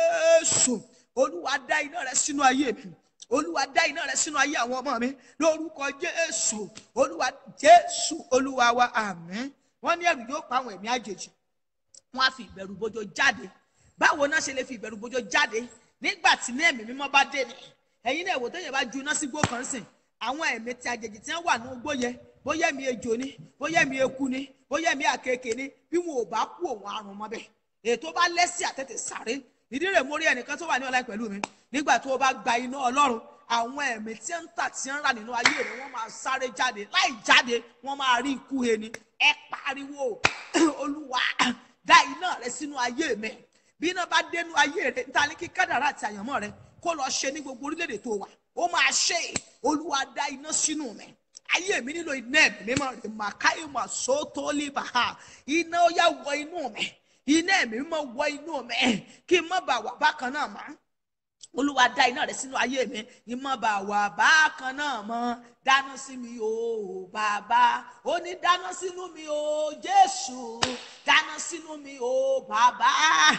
jésù olúwa dá iná rẹ sínú ayé mi olúwa dá iná rẹ sínú ayé àwọn ọmọ mi lórúkọ jésù olúwa jésù olúwa wa àmín wọ́n ní ẹ̀rù yóò pa àwọn ẹ̀mí àjèjì wọ́n á fi ìbẹ̀rù bójó jáde báwo náà ṣe lè fi ìbẹ̀rù bójó jáde nígbà tí ní ẹ̀mí mímọ́ bá dé ni ẹ̀yin náà èwo téèyàn bá ju iná sí gbó kan sìn àwọn ẹ̀mí tí àjèjì tí wọ́n wà ní igbó yẹn bóyá ẹ̀mí ejò ni bóyá ẹ̀mí eku ni bóyá ẹ̀mí àkekèé ni bí wọn ò bá kú òun àrùn mọ́ bẹ́ẹ̀ ètò bá lẹ́sìn àtẹ̀tẹ̀ sáré ìdí rẹ̀ mórí ẹnìkan tó wà ní ọ̀la pẹ̀lú mi nígbà tó o bá gba iná ọlọ́run àwọn ẹ̀mí tí ń tà tí ń rà nínú ayé rẹ̀ wọ́n máa sáré jáde láì jáde wọ́n máa rí ikú he ni ẹ pariwo olúwa dá iná rẹ sínú ayé mi bí iná bá dénú ayé rẹ níta ní kí kádàrá àti àyànmọ́ rẹ kó lọ ṣe ní gbogbo orílẹ̀-èdè tó wà ó máa ṣe olúwa dá iná sínú mi ayé mi nílò iná ẹ̀mí mímọ́ rẹ̀ màkàí mà sótó líbàá iná ó yá wọ inú mi iná ẹ̀mí mímọ́ wọ inú mi kí n má bàa wà bákan náà mọ́ olúwa dá iná rẹ sínú ayé mi ìmọ̀ bá wà bákan náà mọ́ dáná sí mi o bàbá ó ní dáná sínú mi o jésù dáná sínú mi o bàbá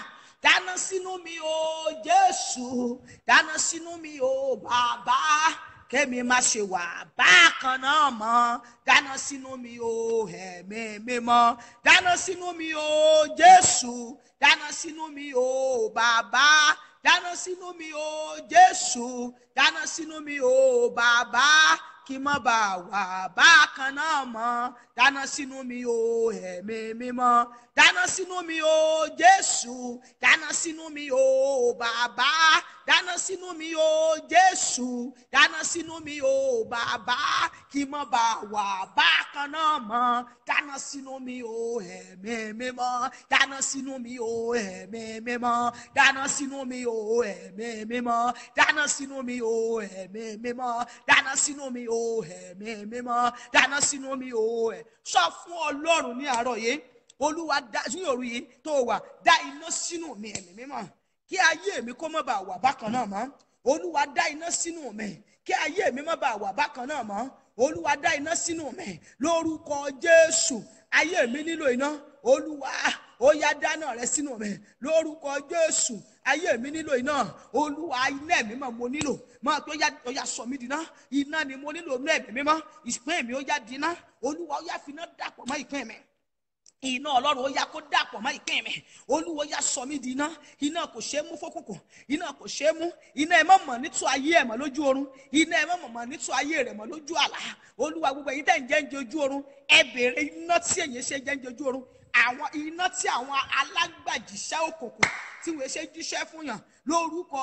dáná sínú mi o jésù dáná sínú mi o bàbá kémi má ṣe wà bákan náà mọ́ dáná sínú mi o ẹ̀mí mímọ́ dáná sínú mi o jésù dáná sínú mi o bàbá dáná sínú mi o jésù dáná sínú mi o bàbá kí má bà wà bákan náà mọ́ dáná sínú mi o ẹ̀mí mímọ́ dáná sínú mi o jésù dáná sínú mi o bàbá dáná sínú mi o jésù dáná sínú mi o bàbá kí má bà wà bákan náà mọ́ dáná sínú mi o ẹ̀mí mímọ́ dáná sínú mi o ẹ̀mí mímọ́ dáná sínú mi o ẹ̀mí mímọ́ dáná sínú mi o ẹ̀mí mímọ́ dáná sínú mi o ẹ̀mí mímọ́ dáná sínú mi o ẹ̀ sọ fún ọlọ́run ní àárọ̀ yìí olúwa dá sí òru yìí tó wà dá iná sínú mi ẹ̀mí mímọ́ kí ayé mi kó má bàa wà bákan náà mọ́ olúwa dá iná sínú mi kí ayé mi má bàa wà bákan náà mọ́ olúwa dá iná sínú mi lórúkọ jésù ayé mi nílò iná olúwa ó yá dáná rẹ sínú mi lórúkọ jésù ayé mi nílò iná olúwa iná ẹ̀mí mọ̀ mo nílò máa tó yá ó yá sọ mí di iná iná ni mo nílò inú ẹ̀mí mímọ́ ìpín mi ó yá di iná olúwa ó yá fi iná dàpọ̀ mọ́ ìpín mi iná ọlọ́run ó yá kó dàpọ̀ mọ́ ìpín mi olúwo yá sọ mí di iná iná kò ṣeé mú fókùnkùn iná kò ṣeé mú iná ẹ má mọ̀ nítú ayé ẹ̀ mọ́ lójú oorun iná ẹ má mọ̀ mọ̀ nítú ayé rẹ̀ mọ́ lójú àlá olúwa gbogbo ẹ̀yin tẹ̀ ń jẹ́ ń jẹ ojú oorun ẹ béèrè iná tí èyàn ṣe jẹ́ ń jẹ ojú oorun àwọn iná tí àwọn alágbàjíṣẹ́ òkùnkùn tí wọ́n ṣe jíṣẹ́ fún yàn lórúkọ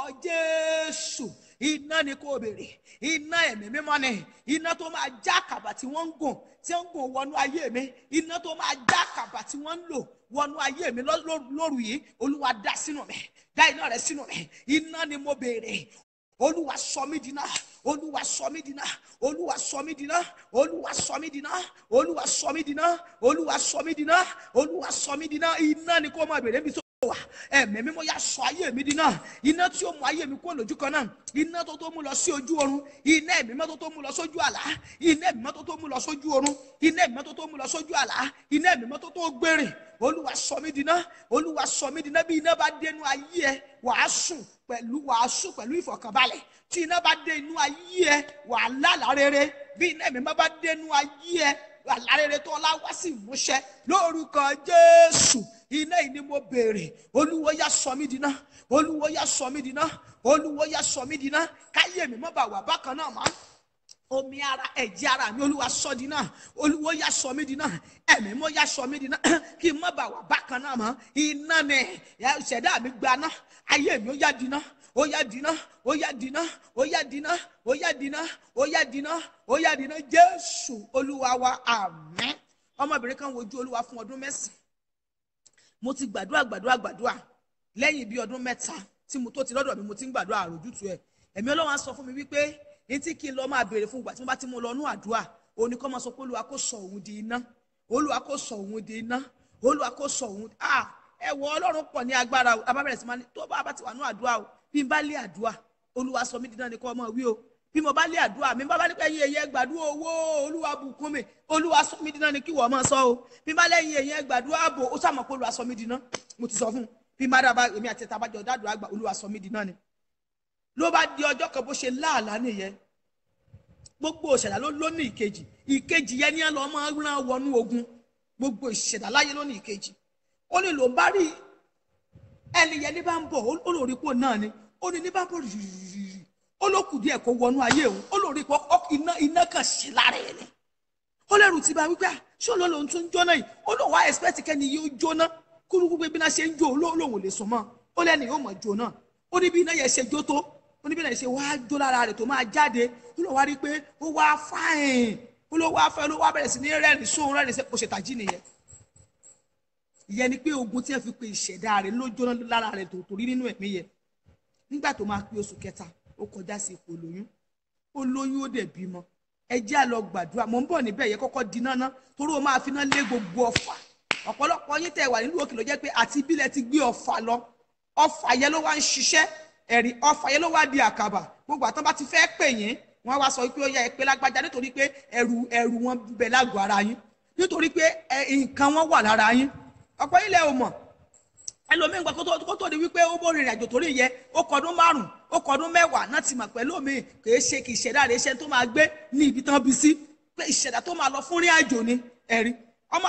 jésù iná ni kò béèrè iná ẹ̀mí mímọ́ ni iná tó máa já àkàbà tí wọ́n ń gùn tí ń gùn wọnú ayé mi iná tó máa já àkàbà tí wọ́n ń lò wọnú ayé mi ló- ló- lóru yìí olúwa dá sínú mi dá iná rẹ sínú mi iná ni mo béèrè olúwa sọ mí dínà olúwa sọ mí dínà olúwa sọ mí dínà olúwa sọ mí dínà olúwa sọ mí dínà olúwa sọ mí dínà olúwa sọ mí dínà iná ni kó máa bèrè mi tó wà ẹ̀mí mímọ́ yá sọ ayé mi dínà iná tí ó mú ayé mi kó lójú kan náà iná tó tó mú lọ sí ojú oorun iná ẹ̀mí mọ́ tó tó mú lọ sójú àlá iná ẹ̀mí mọ́ tó tó mú lọ sójú oorun iná ẹ̀mí mọ́ tó tó mú lọ sójú àlá iná ẹ̀mí mọ́ tó tó gbèrè olúwa sọ mí dínà olúwa sọ mí dínà bí iná bá dénú ayé ẹ wàá sùn pẹ̀lú wàá sùn pẹ̀lú ìfọ̀kànbalẹ̀ tí iná bá dé inú ayé ẹ wàá lálàá rere bí iná ẹ̀mí mọ́ bá dénú ayé ẹ wàá rere tó ọlá wá sí ìmúṣẹ lórúkọ jésù iná yìí ni mo béèrè olúwo yá sọ mí dínà olúwo yá sọ mí dínà olúwo yá sọ mí dínà káyé mi mọ́ bá wà bákan náà mọ́ omi ara ẹ̀jẹ̀ ara mi olúwa sọ di náà olúwo yá sọ mí di náà ẹ̀mí mo yá sọ mí di náà kí n má bà wà bákan náà mọ́ iná ni ṣẹ̀dá mi gba náà ayé mi ó yá di náà ó yá di náà ó yá di náà ó yá di náà ó yá di náà ó yá di náà ó yá di náà jésù olúwa wa àmín ọmọbìnrin kan wojú olúwa fún ọdún mẹ́sàn-án mo ti gbàdúrà gbàdúrà gbàdúrà lẹ́yìn bíi ọdún mẹ́ta tí mo tó ti lọ́dọ̀ mi mo ti ń gbàdúrà àròjútu ẹ̀ ẹ̀mí ọlọ́run á sọ fún mi wípé etí kí n lọ máa béèrè fún ìgbà tí mo bá ti mú lọ nú àdúrà òní kọ́ máa sọ pé olúwa kò sọ òun di iná olúwa kò sọ òun di iná olúwa kò sọ òun ah ẹ wọ ọlọ́run pọ̀ ní agbára o abábẹ̀rẹ̀ sí máa ní tó bá bá ti wà nú àdúrà o bí n bá lé àdúrà olúwa sọ mí di iná ni kọ́ ọmọ wí o bí mo bá lé àdúrà mi bá bá nípa ẹyin ẹyẹ gbàdúrà owó olúwa bùkún mi olúwa sọ mí di iná ni kí wọ́n máa sọ o bí n bá lẹ́yìn ẹyẹ gbàdúrà ààbò ó sàmọ̀ pé olúwa sọ mí di iná mo ti sọ fún un bí n bá dábàá èmi àti ẹ̀ta abájọ dádùn àgbà olúwa sọ mí di iná ni ló bá di ọjọ́ kan bó ṣe láàlá nìyẹn gbogbo ìṣẹ̀dá ló ló ní ìkejì ìkejì yẹn ní lọ́ máa ń rán wọnú ogun gbogbo ìṣẹ̀dá láyé ló ní ìkejì ó ní ló ń bá rí ẹni yẹn ní bá ń bọ̀ ó lórí ipò náà ni ó ní ní bá ń bọ̀ rìrìrì ó ló kù díẹ̀ kó wọnú ayé òun ó lórí ipò iná iná kan ṣe lára ẹ̀ ni ó lẹ́rù tí bá wípé ṣé olóòlò ń tún jóná yìí ó lóun wá expect kẹ́ni yóò jóná kúrúkú pé bí iná ṣe ń jó olóòlò ò lè sùn mọ́ ó lẹ́ni yóò mọ̀ jóná ó ní bí iná yẹn ṣe jó tó oníbẹ̀rẹ̀ ṣe wá jó lára rẹ̀ tó máa jáde ó lọ wá rí i pé ó wá fáìn ó lọ wá fẹ́ ló wá bẹ̀rẹ̀ sí ní rẹ́rìn sóhun rẹ́rìn sí oṣù tàjí nìyẹn ìyẹn ni pé ogun tí ẹ fi pe ìṣẹ̀dá rẹ̀ ló jóná lára rẹ̀ tó torí nínú ẹ̀mí yẹn nígbà tó máa pé oṣù kẹta ó kọjá sí ipò lóyún ó lóyún ó dẹ̀ bímọ ẹ jẹ́ à lọ gbàdúrà mò ń bọ̀ níbẹ̀ yẹ kọ́kọ́ di náná torí ó máa fi náà lé gbogbo ọ̀fà ọ̀pọ̀lọpọ̀ yín tẹ̀ wà nílùú òkè ló jẹ́ pé àti ibílẹ̀ ti gbé ọ̀fà lọ ọ̀fà yẹn ló wá ń ṣiṣẹ́ ẹ̀rí ọfà yẹn ló wá di àkàbà gbogbo àtọ́ bá ti fẹ́ pè yín wọ́n wá sọ pé ó yẹ ẹ pé lágbájá nítorí pé ẹrù ẹrù wọn bẹ lágọ̀ọ́ ara yín nítorí pé nǹkan wọn wà lára yín ọ̀pọ̀ ilẹ̀ ò mọ̀ ẹlòmíín gba kó tó di wípé ó bó rìnrìn àjò torí yẹ ó kọdún márùn ó kọdún mẹ́wàá náà ti mọ̀ pẹ̀lú omi kì í ṣe kì í ṣẹ̀dá rẹ̀ iṣẹ́ tó máa gbé ní ibi tán bí sí pé ìṣẹ̀dá tó máa lọ fún rìn àjò ni ẹ̀rí ọmọ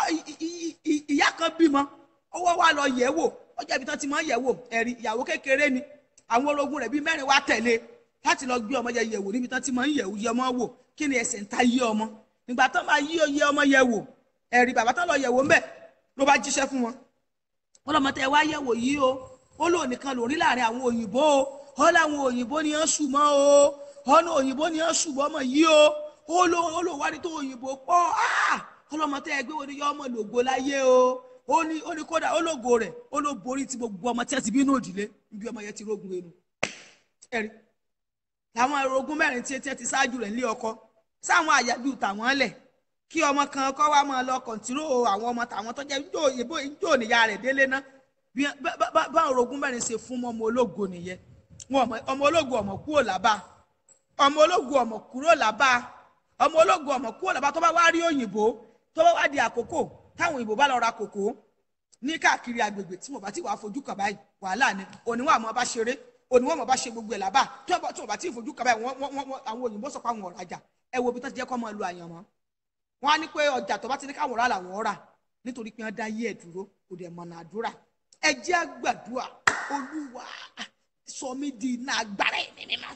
ìyá kan bímọ ó wá wá lọ yẹ̀ wò ó jẹ́ ibi tán ti máa ń yẹ̀ wò ẹ̀rí ìyàwó kékeré ni àwọn orogún rẹ̀ bíi mẹ́rin wá tẹ̀lé láti lọ gbé ọmọ yẹ yẹ̀wò níbi tán ti máa ń yẹ̀wò yẹ ọmọ wò kí ni ẹsẹ̀ ń ta yé ọmọ nígbà tán máa yí oyè ọmọ yẹ wò ẹ̀rí bàbá tán lọ yẹ̀wò ńbẹ̀ ló bá jíṣẹ́ fún wọn. wọ́n lọ́mọ tẹ wá yẹ̀wò yìí o ó lò nìkan lórí láàrin àwọn òyìnbó o ó láwọn òyìnbó ni wọ́n sùn mọ́ o ọ̀nà òyìnbó ni wọ́n sùn mọ́ ọmọ yìí o ó lò ó lò wá ní tó òyìnbó pọ̀ ọlọ́mọ tẹ ẹgbẹ́ wo ni yọ ọmọ lògo láyé o ó ní ó ní kódà ó lògo rẹ̀ ó ló borí ti gbogbo ọmọ tí wọ́n ti bínú òdìlé níbi ọmọ yẹn ti rógun ẹnu ẹ̀rí làwọn orogún mẹ́rin tí etí ti ṣáájú rẹ̀ nílé ọkọ sáwọn àyájú tàwọn lẹ̀ kí ọmọ kan kọ́ wá máa lọ kọ̀ǹtíró àwọn ọmọ tàwọn tó jẹ́ ijó ìbò ijó níyà rẹ̀ délé ná bí bá orogún mẹ́rin ṣe fún ọmọ ológo nìyẹn wọn ọmọ ológo ọmọ kúrò lábá ọmọ ológo ọmọ kúrò lábá ọmọ ológo ọmọ kúrò lábá tó bá wá rí òyìnbó tó bá wá di àkókò táwọn òyìnbó bá lọ ra kòkó ní káàkiri agbègbè tí mo bá ti wàá fojú kàn báyìí wàhálà ni òníwọ̀n àmọ́ bá ṣeré òníwọ̀n àmọ́ bá ṣe gbogbo ẹ̀ lábà tí wọ́n bá ti fojú kàn báyìí wọ́n àwọn òyìnbó sọ pé àwọn ọ̀rajà ẹ wo bí tó ti jẹ́ kọ́ máa lu àyànmọ́ wọ́n á ní pé ọjà tó bá ti ní káwọn ọ̀rá làwọn ọ̀rà nítorí pé wọ́n dá yé ẹ̀ dúró kò dẹ̀ mọ̀nà àdúrà ẹ jẹ́ àgbàdua olúwa sọ mí di iná agbára ẹ̀mí mímọ́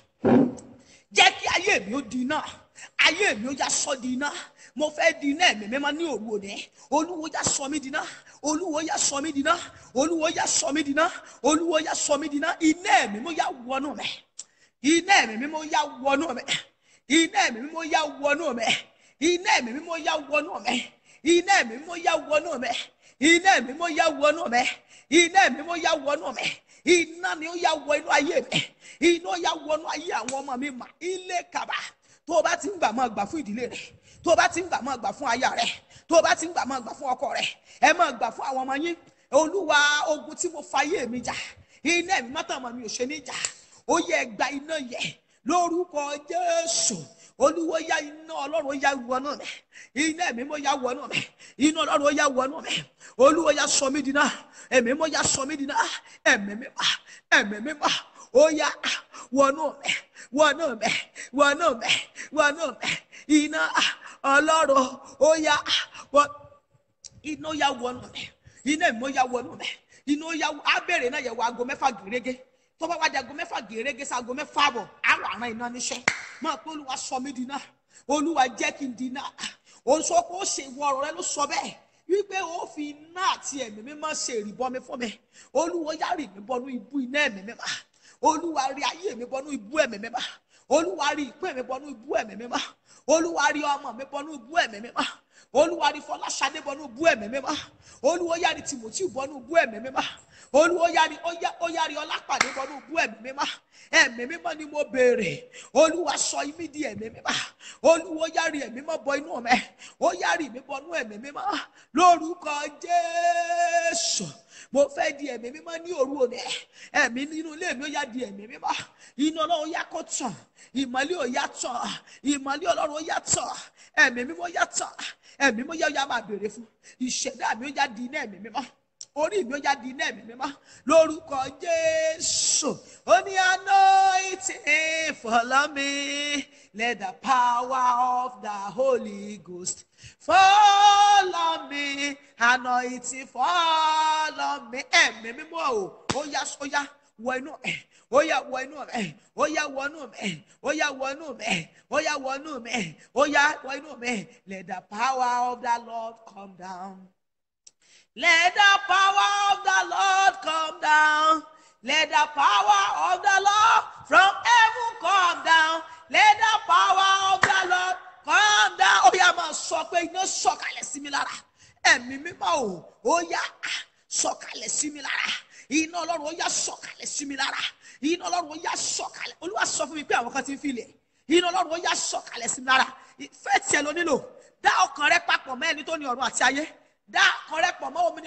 jẹ́ kí ayé mi ó di iná ayé mi ó yá sọ di iná mo fẹ́ di iná ẹ̀mí mímọ́ ní òru òní olúwo yá sọ mí di iná olúwo yá sọ mí di iná olúwo yá sọ mí di iná olúwo yá sọ mí di iná iná ẹ̀mí mímọ́ yá wọnú mi iná ẹ̀mí mímọ́ yá wọnú mi iná ẹ̀mí mímọ́ yá wọnú mi iná ẹ̀mí mímọ́ yá wọnú mi iná ẹ̀mí mímọ́ yá wọnú mi iná ẹ̀mí mímọ́ yá wọnú mi iná ẹ̀mí mímọ́ yá wọnú mi iná ni ó yá wọ inú ayé mi iná ó yá wọ inú ayé àwọn ọmọ mi mà ilé kaba tó o bá ti ń gbà máa gbà fún ìdílé rẹ tó o bá ti ń gbà máa gbà fún aya rẹ tó o bá ti ń gbà máa gbà fún ọkọ rẹ ẹ máa gbà fún àwọn ọmọ yín olúwa ogun tí mo fa ayé mi jà iná ẹ̀mí mọ́tàn ọmọ mi ò ṣe ní jà ó yẹ gba iná yẹ lórúkọ jésù olúwo ya iná ọlọ́run ó ya wọnú mi iná ẹ̀mí mo ya wọnú mi iná ọlọ́run ó ya wọnú mi olúwo ya sọ mí dínà ẹ̀mí mo ya sọ mí dínà ẹ̀mí mi mà ẹ̀mí mi mà ó ya wọnú mi wọnú mi wọnú mi wọnú mi iná ọlọ́run ó ya wọ iná ya wọnú mi iná ẹ̀mí mo ya wọnú mi iná ya abẹ́rẹ́ náà yẹ wọ aago mẹ́fà gèrègé tó bá wá di aago mẹ́fà gèrègé sí aago mẹ́fà àbọ̀ àrò àrán iná níṣẹ́ máa pé olúwa sọ mí di náà olúwa jẹ́ kí n di náà ó sọ pé ó ṣe ìwọ ọ̀rọ̀ rẹ ló sọ bẹ́ẹ̀ wípé ó fi iná àti ẹ̀mí mímọ́ ṣe ìrìbọn mi fún mi olúwa yá rì mí bọnú ibú iná ẹ̀mí mímọ́ olúwa rí ayé mi bọnú ibú ẹ̀mí mímọ́ olúwa rí ìpín mi bọnú ibú ẹ̀mí mímọ́ olúwa rí ọmọ mi bọnú ibú ẹ̀mí mímọ́ olúwa rí fọláṣadé bọnú ibú ẹ̀mí mímọ́ olúwa yá rí tìmọ̀tì bọnú ibú ẹ̀mí mímọ́ olúwa yá rí ó yá rí ọlápàdé bọnú ibú ẹ̀mí mímọ́ ẹ̀mí mímọ́ ni mo béèrè olúwa sọ imí di ẹ̀mí mímọ́ olúwa yá rí ẹ̀mí mímọ́ bọ inú mi ó yá rí mi bọnú ẹ̀mí mímọ́ lórúkọ jésù mo fẹ́ di ẹ̀mí mímọ́ ní òru òní ẹ̀mí nínú ilé mi ó yá di ẹ̀mí mímọ́ iná ọlọ́run yá kó tàn ìmọ̀lẹ́ ò yá tàn ìmọ̀lẹ́ ọlọ́run ó yá tàn ẹ̀mí mímọ́ yá tàn ẹ̀mí mímọ́ yá ó yá máa béèrè fún ìṣẹ̀dá mi ó yá di iná ẹ̀mí mímọ́ orí mi ó yá di iná ẹ̀mí mímọ́ lórúkọ jésù ó ní anointing follow me let the power of the holy ghost follow me anointing follow me ẹ̀mí mímọ́ o ó yá ó yá wọ inú ẹ̀ ó yá wọ inú ẹ̀ ó yá wọ inú ẹ̀ ó yá wọ inú ẹ̀ ó yá wọ inú ẹ̀ ó yá wọ inú ẹ̀ let the power of the lord come down. Let the power of the Lord come down. Let the power of the Lord from heaven come down. Let the power of the Lord come down. Ó yá máa sọ pé iná sọ̀kalẹ̀ sí mi lára. Ẹ̀mí mímọ́ o, ó yá sọ̀kalẹ̀ sí mi lára. Iná Ọlọ́run ó yá sọ̀kalẹ̀ sí mi lára. Iná Ọlọ́run ó yá sọ̀kalẹ̀. Olúwa sọ fún mi pé àwọn kan ti ń filẹ̀. Iná Ọlọ́run ó yá sọ̀kalẹ̀ sí mi lára. Ìfẹ́ tiẹ̀ ló nílò. Dá ọkàn rẹ papọ̀ mọ́ ẹni tó ní ọ̀run àti ayé dá ọkàn rẹ pọ̀ mọ́ omini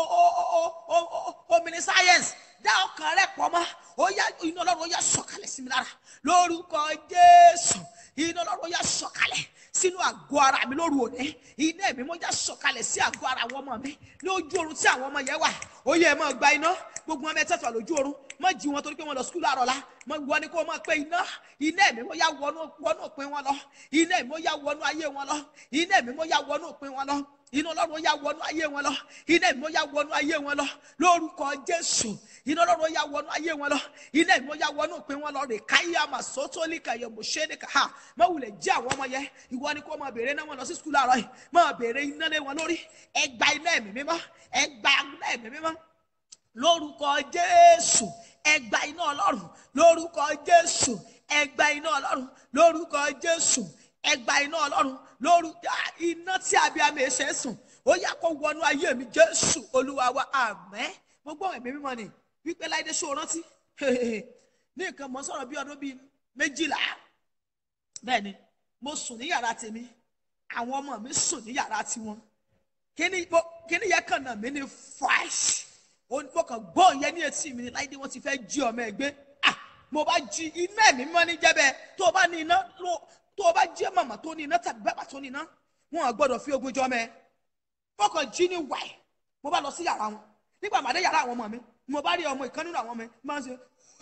omini science dá ọkàn rẹ pọ̀ mọ́ ó yá iná ọlọ́run ó yá sọ̀kalẹ̀ sí mi lára lórúkọ jésù iná ọlọ́run ó yá sọ̀kalẹ̀ sínú àgọ́ ara mi lóru òní iná ẹ̀mí mo já sọ̀kalẹ̀ sí àgọ́ ara àwọn ọmọ mi lójú oorun tí àwọn ọmọ yẹn wà ó yẹ ẹ máa gba iná gbogbo ọmọ ẹ tẹ̀sán lójú oorun má jí wọn torí pé wọn lọ skul àrọ̀ la má wọ ni kó máa pé iná iná ẹ̀mí mo yá wọnú wọnú òpin wọn lọ iná ẹ̀mí mo yá wọnú ayé wọn lọ iná ẹ̀mí mo yá wọnú òpin wọn lọ iná ọlọ́run ó yá wọnú ayé wọn lọ iná ìmọ̀ yá wọnú ayé wọn lọ lórúkọ jésù iná ọlọ́run ó yá wọnú ayé wọn lọ iná ìmọ̀ yá wọnú òpin wọn lọ rè káyà mà sótólíkà yẹ mọ̀ ṣé nìkà ha má wulẹ̀ jẹ́ àwọn ọmọ yẹn ìwọ ni kó máa béèrè náà wọn lọ sí skul àárọ̀ yìí máa béèrè iná lé wọn lórí ẹgbà iná ẹ̀mí mímọ́ ẹgbà iná ẹ̀mí mímọ́ lórúkọ jésù ẹgbà iná ọlọ́run lórúkọ jésù ẹgbà iná ọlọ́run lórúkọ jésù ẹgbà iná ọlọ́run lórúkọ iná tí abiyamọ ẹ ṣe é sùn ó yá kó wọnú ayé mi jésù olúwa wa àmẹ́ gbogbo ẹ̀mí mímọ́ ni wípé láìdé ṣó rántí ní nǹkan mọ́ sọ̀rọ̀ bí ọdún bíi méjìlá bẹ́ẹ̀ ni mo sùn ní yàrá tèmi àwọn ọmọ mi sùn ní yàrá tiwọn kíní kíní yẹn kàn náà mi ní fresh mo kàn gbọ́ yẹn ní etí mi ní láìdé wọ́n ti fẹ́ jí ọmọ ẹ gbé ah mo bá jí iná ẹ̀mí mímọ́ ní jẹ́bẹ̀ tó o bá ní iná tó o bá jẹ́ màmá tó ní iná tàbí bàbá tó ní iná wọn à gbọ́dọ̀ fi ogun jọ mẹ́ fọkàn jí ní wáì mo bá lọ sí yàrá wọn nígbà màdé yàrá àwọn ọmọ mi mo bá rí ọmọ ìkan nínú àwọn ọmọ mi máa ń ṣe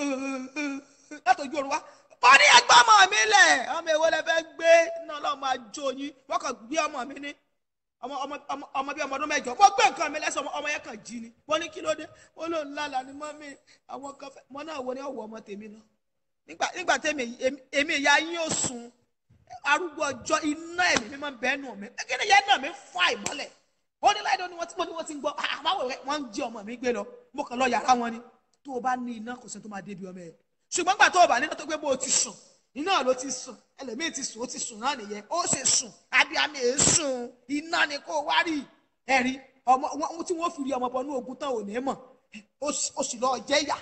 látọjú oorun wa ó ní ẹgbẹ́ ọmọ mi lẹ̀ ọmọ èwo lẹ fẹ́ gbé náà lọ́ọ́ máa jó yín wọ́n kàn gbé ọmọ mi ní ọmọ ọmọ ọmọ ọmọ bíi ọmọ ọdún mẹ́jọ mo gbé nǹkan mi lẹ́sẹ̀ ọmọ yẹn kàn jí ni mo ní kí ló dé ó lóun lálàá ni mọ́ mi àwọn kan fẹ́ mọ́ náà wo ni ọ̀wọ́ ọmọ tèmi lọ nígbà nígbà tèmi èmi ìyá yín ò sùn arúgbó ọjọ́ iná ẹ̀mí mímọ́ bẹ́ẹ̀ nù mí kí ni yẹn náà mi fún àìmọ́lẹ̀ ó ní láìdọ́ ni wọ́n ti wọ́n ti ń gbọ́ àbáwò rẹ̀ wọ́n ń jí ọmọ mi gbé lọ mo kàn lọ yàrá wọn ni tó o bá ní iná kò sí tó máa débi ọmọ ẹ̀ ṣùgbọ́n gbà tó o bá ní iná tó gbé bó o ti sùn iná ló ti sùn ẹlẹ́mìí ti sùn ó ti sùn náà nìyẹn ó ṣe sùn abiyamọ èé sùn iná ni kó o wá rí ẹ̀rí ọmọ wọn tí wọ́n fi rí ọmọ bọ̀ ní ogun tán ò ní mọ̀ ó sì lọ jẹ́ yà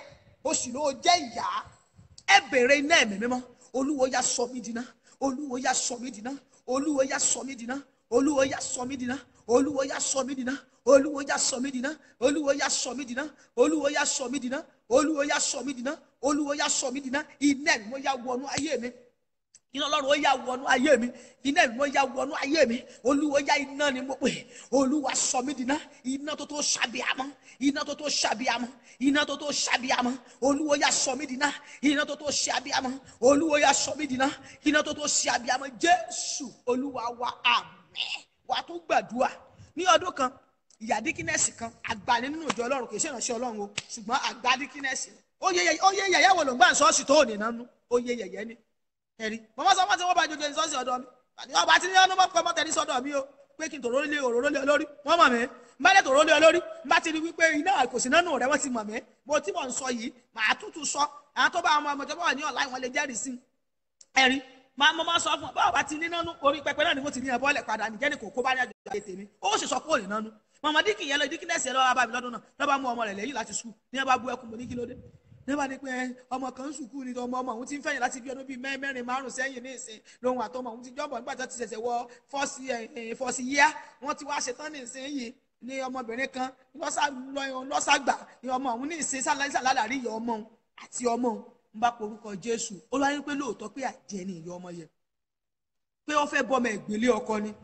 o sì ló jẹ́ ìyá ẹ bèrè iná ẹ̀mí mímọ́ olúwo yá sọ mí dìná olúwo yá sọ mí dìná olúwo yá sọ mí dìná olúwo yá sọ mí dìná olúwo yá sọ mí dìná olúwo yá sọ mí dìná olúwo yá sọ mí dìná olúwo yá sọ mí dìná olúwo yá sọ mí dìná olúwo yá sọ mí dìná iná ẹ̀mí mímọ́ yá wọnú ayé mi iná ọlọ́run ó yá wọnú ayé mi iná ẹ̀mí mímọ́ yá wọnú ayé mi olúwo yá iná ni mo pè olúwa sọ mí dìná iná tó tó ṣàbíamọ́ iná tó tó ṣàbíamọ́ iná tó tó ṣàbíamọ́ olúwo yá sọ mí dìná iná tó tó ṣàbíamọ́ olúwo yá sọ mí dìná iná tó tó ṣàbíamọ́ jésù olúwa wa àmín wà á tún gbàdúrà ní ọdún kan ìyá díkínẹ́sì kan àgbà ní nínú ìjọ ọlọ́run kì í ṣe ìránṣẹ́ ọlọ́run o ṣùgbọ́n àgbà díkínẹ́sì ni. ó yẹ yẹ- ó yẹ yẹ̀yẹ́ wo ló ń gbà ń sọ́ọ̀sì tó ò ní nánú ó yẹ yẹ̀yẹ́ ni ẹ̀rí mọ́mọ́ sọ fún ti wọ́n bá jojo ìsọ́sì ọ̀dọ̀ mi àti ọba tí nínú mọ́ pẹ́ mọ́tẹ́ni sọ́dọ̀ mi o pé kí n tòró lé òróró lé olórí wọ́n mọ̀ mí n bá dé tòró lé olórí n bá ti rí wípé iná kò sí nánú rẹ̀ wọ́n ti mọ̀ mí mo tí mò ń sọ yìí màá tútù sọ àwọn tó bá àwọn ọmọ tó bá wà ní ọ̀la ìwọ̀n lè jẹ́rìí sí ẹ̀rí máa mo máa sọ fún ọ báwo bá ti ní nánú orí pẹpẹ náà ni mo ti ní ẹ bọ́ọ̀lẹ̀ padà nìjẹ́ ni kò kó bá ní àjọ ayé tèmi ó sì sọ pé ò ní nánú mọ̀mọ́ díkì yẹn lọ díkì nẹ́ẹ̀sì ẹ lọ́wọ́ bá mi lọ́dún náà lọ́ba mú ọmọ rẹ̀ lẹ́yìn láti sùn ní ẹ bá bú ẹkún mo ní kí ló dé ní bá ní pé ẹ, ọmọ kan ń sùkúù ni ọmọ ọmọ òun ti ń fẹ̀yìn láti bí ọdún bíi mẹ́- mẹ́rin márùn sẹ́yìn ní ìsìn lòun àtọmọ òun ti jọ́bọ̀ nígbà tó ti ṣẹ̀ṣẹ̀ wọ fọ́ọ̀sì ẹ̀ fọ́ọ̀sì yíyá wọ́n ti wá ṣetán ní ìsìn yìí ní ọmọbìnrin kan lọ́sà- lọ- lọ́sàgbà ní ọmọ òun ní ìsìn sálálàrí ìyá ọmọ òun àti ọmọ òun ń bá porúkọ Jésù ó lọ́wọ́ pé lóòótọ́ pé àjẹ́ ni ìyá ọmọ yẹn pé ó fẹ́ bọ́mọ ìgbélé ọkọ ni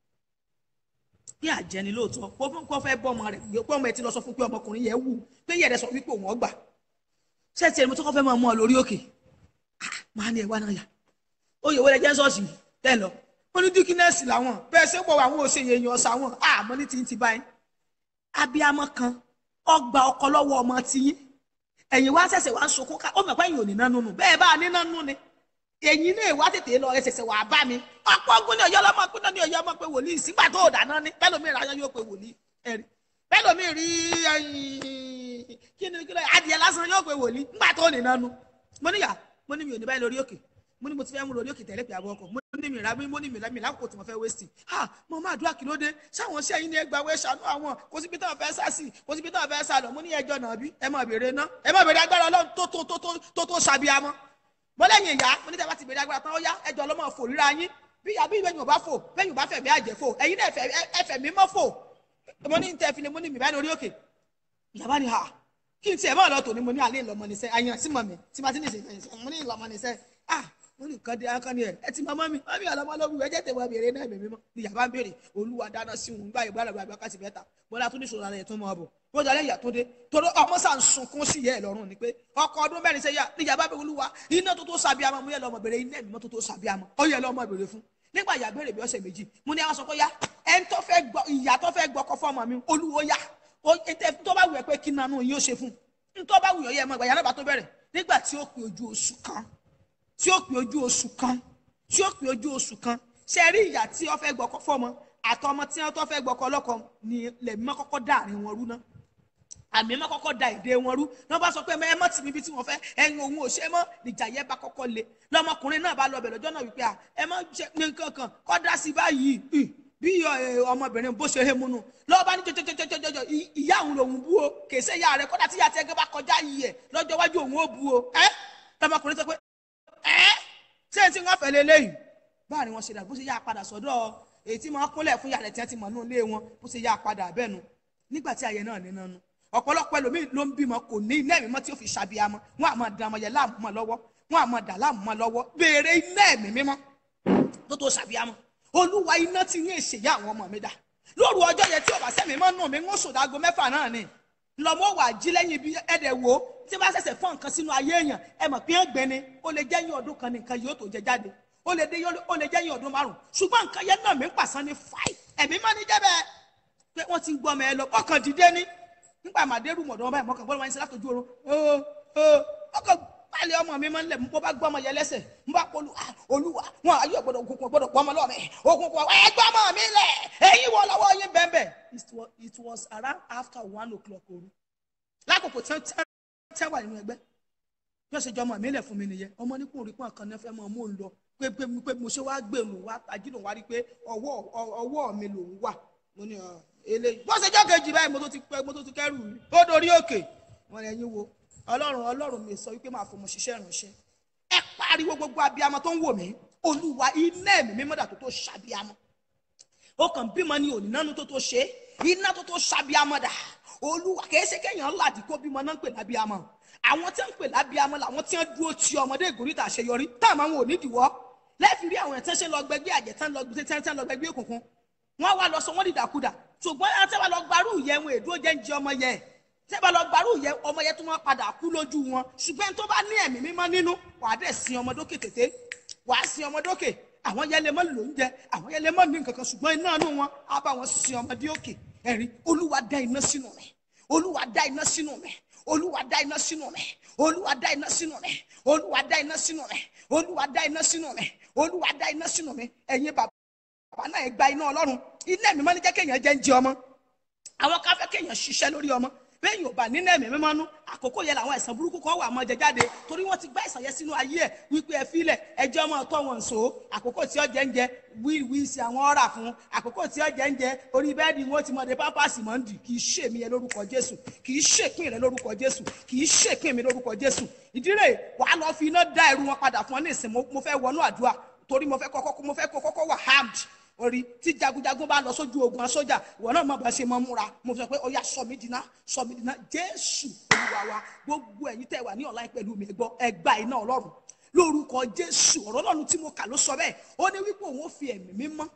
bí àjẹni lóòótọ́ kó fún kó fẹ́ bọ́mọ rẹ̀ gbé pọ́mọ ẹ ti lọ sọ fún pé ọmọkùnrin yẹn wù pé yẹ̀rẹ̀ sọ wípé òun ọgbà ṣé tiẹ̀ mo tó kọ́ fẹ́ máa mú ọ lórí òkè Ah, máa ní ẹ̀wá náà yà oyè wọlé jẹ́ sọ́ọ̀sì tẹ́ lọ wọ́n ní díkínẹ́sì làwọn bẹ́ẹ̀ ṣé pọ̀ àwọn òṣèyẹ èèyàn ọ̀sà wọn àmọ́ ní ti ń ti báyìí abiyamọ kan ọgbà ọkọ lọ́wọ́ ọmọ tiyín ẹ̀yin wá ṣẹ̀ṣẹ̀ wá ń sunkún ká ó mọ̀ pé ẹ̀yin ò ní nánú nù bẹ́ẹ̀ bá a ní nánú ni ẹ̀yin náà wá tètè lọ ẹsẹ̀sẹ̀ wà bá mi ọ̀pọ̀ ogun ní ọ̀yọ́ ọlọ́mọ pínlẹ̀ ní ọ̀yọ́ ọmọ pé wòlíì sígbà tó dáná ní bẹ́lómi ìrà yóò pé wòlíì ẹ̀rí bẹ́lómi rí ẹyin kí ni kí ló adìẹ lásán yóò pé wòlíì ńgbà tó ní nánu mo níyà mo ní mi ò ní báyìí lórí òkè mo ní mo ti fẹ́ mú lórí òkè tẹ̀lé pé àbọ̀ ọkọ̀ mo ní mi rà mí mo ní mi rà mí lákòókò tí mo fẹ́ wéṣì ha mo máa dúrà kí ló dé sáwọn ṣẹ́ yín ní ẹgbàá wẹ́ ṣàánú àwọn kò síbi táwọn fẹ́ sá sí kò síbi táwọn fẹ́ sá lọ mo ní ẹjọ́ náà bí ẹ má béèrè ná ẹ má béèrè agbára ọlọ́run tó tó tó tó tó tó ṣàbíamọ́ bọ́lẹ́yìn ìyá mo ní tẹ́ bá ti bèrè agbára tán ó yá ẹjọ́ ọlọ́mọ fò ríra yín bí àbí ìbẹ́yìn ò bá fò bẹ́yìn ò bá fẹ̀mí àjẹ́ fò ẹ̀yin náà ẹ̀fẹ̀- ẹ̀fẹ̀ mi mọ́ fò mo ní tẹ́ fi lè mo ní mi báyìí lórí òkè ìyàbá ni ha kí n tiẹ̀ mọ́ ọ̀lọ́ tòní mo ní alẹ́ ìlọmọ nìṣẹ́ àyàn sí mọ̀ mi tí ma ti ní ìṣẹ̀fẹ̀ mo ní ìlọmọ nìṣẹ́ ah mo ní nǹkan dé akọni ẹ ẹ ti mọ mọ́ mi mọ́ mi ọlọmọ lóbi ẹ jẹ́ tẹ̀ wọ́n béèrè náà mímọ́ ni ìyàbá ń béèrè olúwa dáná sí òun gbá ìgbà lọ́gbà àgbà kásì bẹ́ta bọ́lá tó ní ìṣòro ara ẹ̀ tó mọ́ ọ bọ̀ bó jọ lẹ́yìn àtúndé torí ọmọ sàn sunkún sí ìyá ẹ̀ lọ́rùn ni pé ọkọ ọdún mẹ́rin sẹ́yà ní ìyàbá bẹ olúwa iná tó tó sàbíamọ mo yẹ lọ́mọ béèrè iná ẹ̀mí tó tó sàbíamọ ọ yẹ lọ́mọ béèrè fún nígbà ìyá béèrè bí ọ̀sẹ̀ méjì mo ní àwọn sọ pé yá ẹni tó fẹ́ gbọ́ ìyá tó fẹ́ gbọ́ ọkọ fọ́ọ̀mù mi olúwo yá ó ètè tó bá wù ẹ́ pé kí nanú yín ó ṣe fún un tó bá wù ọ́ yẹ mọ́ ìgbà yàrá bá tó bẹ̀rẹ̀ nígbà tí ó pè ojú oṣù kan tí ó pè ojú oṣù kan tí ó pè ojú oṣù kan ṣe rí ìyá tí ó fẹ́ gbọ́kọ́ fọ́mọ àtọmọ tí wọ́n tó fẹ́ gbọ́kọ́ lọ́kọ ni lẹ̀mí mọ́ kọ́kọ́ dá àárín wọn rú ná àmì mọ́ kọ́kọ́ da èdè wọn rú náà bá sọ pé ẹ mọ́ tì mí bí tí wọ́n fẹ́ ẹ̀yin òun ò ṣe mọ́ níjà yẹn bá kọ́kọ́ le lọ́mọkùnrin náà bá lọ bẹ̀ lọ́jọ́ náà wípé à ẹ mọ́ ṣe ní nǹkan kan kọ́ dá sí báyìí ì, bí ẹ, ọmọbìnrin bó ṣe hé múnú lọ́wọ́ bá ní jọjọjọjọjọ ìyá òun lòun bú o kèsè ìyá rẹ kọ́dà tí ìyá tiẹ̀ gẹ́ bá kọjá yìí ẹ̀ lọ́jọ́ iwájú òun ó bú o ẹ́ lọ́mọkùnrin sọ pé ẹ́ ṣé n tí wọ́n fẹ́ lélẹ́yìn báà ni wọ́n ṣe dà bó ṣe yá padà sọ́dọ̀ èyí tí wọ́n kúnlẹ̀ fún yàrá tí wọ́n ti mọ̀ nínú ilé wọn bó ṣe yá padà bẹ́ẹ̀ nu nígbà tí ayẹ náà ní nánu ọ̀pọ̀lọpọ̀ ẹlòmíì ló ń bímọ kò ní iná ẹ̀mí mọ́ tí ó fi ṣàbíamọ́ wọn àmọ́ dàn ọmọ yẹn láàmú mọ́ lọ́wọ́ wọn àmọ́ dà láàmú mọ́ lọ́wọ́ béèrè iná ẹ̀mí mímọ́ tó tó ṣàbíamọ́ olúwa iná ti ń ṣèyá àwọn ọmọ mi dà lóru ọjọ́ yẹn tí ọba sẹ́mi mọ́ nù mí ń sùn dáago mẹ́fà náà ni lọ́mọ wà jí lẹ́yìn ibi ẹ̀dẹ̀ wo tí bá ṣẹ̀ṣẹ̀ fọ́n nǹkan sínú ayé èèyàn ẹ mọ̀ pé ń gbẹ ni ó lè jẹ́ yín ọdún kan ní nǹkan yóò tó jẹ jáde ó lè dé ó lè jẹ́ yín ọdún márùn ṣùgbọ́n nǹkan yẹn náà mi ń pàṣán ní fáì ẹ̀mí má ní jẹ́ bẹ́ẹ̀ pé wọ́n ti ń gbọ́ ọmọ ẹ lọ ọkàn dìde ní nígbà màdérù mọ̀dọ́ báyìí mọ̀kàn bọ́lá wọn ṣe látọjú oorun ó ó ọkàn pálí ọmọ mi máa ń lẹ̀ mú bó bá gbọ́ ọmọ yẹn lẹ́sẹ̀ ń bá polú ah, olúwa wọn ayé ògbọ́dọ̀ òkùnkùn ògbọ́dọ̀ pọ́ ọmọ lọ́mọ òkùnkùn ẹ gbọ́ ọmọ mi lẹ̀ ẹ̀yin wọ lọ́wọ́ yín bẹ́ẹ̀ it was it was around after one o'clock òru lákòókò tí wọ́n wà nínú ẹgbẹ́ bí wọ́n ṣe jọ ọmọ mi lẹ̀ fún mi nìyẹn ọmọ ní kò rí pọ́n kan náà fẹ́ mọ́ mò ń lọ pé pé pé mo ṣe wá gbé lòun wá tají lòun wá rí pé ọwọ́ ọwọ́ mi lòun wà mo ní ọ eléyìí bó ṣe jọ́ kejì báyìí mo tó ti pẹ́ mo tó ti kẹ́rù mi ó dorí òkè wọn lè yín wo ọlọ́run ọlọ́run mi sọ wípé máa fọmọ ṣiṣẹ́ ìránṣẹ́ ẹ pariwo gbogbo abiyamọ tó ń wò mí olúwa iná ẹ̀mí mímọ́dà tó tó ṣàbíamọ ó kàn bímọ ní òní nánú tó tó ṣe iná tó tó ṣàbíamọ dà olúwa kìí ṣe kéèyàn ládì kó bímọ náà ń pè lábíamọ àwọn tí ń pè lábíamọ làwọn tí ń dúró ti ọmọdé ìgòríta àṣeyọrí táwọn àwọn ò ní dìwọ́ lẹ́ẹ̀fì rí àwọn ẹ̀tẹ́ṣẹ́ lọ gbẹgbẹ́ àjẹ́ tán lọ tán lọ gbẹgbẹ́ òkùnkùn wọ́n wá lọ sọ wọ́n dìdàkudà ṣùgbọ́n ẹ tẹ́ bá lọ gbarú yẹn wọn èdúró jẹ́ ń jẹ ọmọ yẹn tẹ́ bá lọ gbarú yẹn ọmọ yẹn tó wọ́n padà kú lójú wọn ṣùgbọ́n ẹni tó bá ní ẹ̀mí mímọ́ nínú wàá dẹ̀ sin ọmọ dókè tètè wàá sin ọmọ dókè àwọn yẹn lè mọ́ lò ń jẹ àwọn yẹn lè mọ́ ní nǹkan kan ṣùgbọ́n iná inú wọn á bá wọn sin ọmọdé òkè ẹ̀rí olúwa dá iná sínú rẹ̀ olúwa dá iná sínú rẹ̀ olúwa dá iná sínú rẹ̀ olúwa dá iná sínú rẹ̀ olúwa dá iná sínú rẹ̀ olúwa dá iná sínú rẹ̀ olúwa dá iná sínú rẹ̀ ẹ̀yin bàbá bàbá náà gba iná ọlọ́run iná ẹ̀mí mọ́ ní jẹ́ kéèyàn jẹ́ ń jẹ ọmọ àwọn kan fẹ́ kéèyàn ṣiṣẹ́ lórí ọmọ bẹ́ẹ̀ yóò bá nínú ẹ̀mí mímọ́ nú àkókò yẹn làwọn ẹ̀sán burúkú kan wà mọ́ jẹ jáde torí wọ́n ti gbá ẹ̀sán yẹn sínú ayé ẹ̀ wípé ẹ filẹ̀ ẹjọ́ ọmọ tọ́ wọn so àkókò tí ó jẹ́ ń jẹ wíwí sí àwọn ọ̀rà fún àkókò tí ó jẹ́ ń jẹ orí bẹ́ẹ̀dì wọn ti mọ̀ de pampasì mọ́ ń dì kì í ṣèmí yẹn lórúkọ jésù kì í ṣèpín rẹ lórúkọ jésù kì í ṣèpín mi lórúkọ jésù ìdírè wàá lọ fi iná dá ẹrù wọn padà fún ọ ní ìsìn mo fẹ́ wọnú àdúrà torí mo fẹ́ kọ́kọ́ mo fẹ́ kọ́kọ́ wà harmed orí tí jagunjagun bá lọ sójú ogun sójà ìwọ náà má bàa ṣe mọ múra mo sọ pé ó yá sọ mí dínà sọ mí dínà jésù olúwa wa gbogbo ẹ̀yin tẹ́ wà ní ọ̀la pẹ̀lú mi gbọ́ ẹgbà iná ọlọ́run lórúkọ jésù ọ̀rọ̀ ọlọ́run tí mo kà ló sọ bẹ́ẹ̀ ó ní wípé òun ó fi ẹ̀mí mímọ́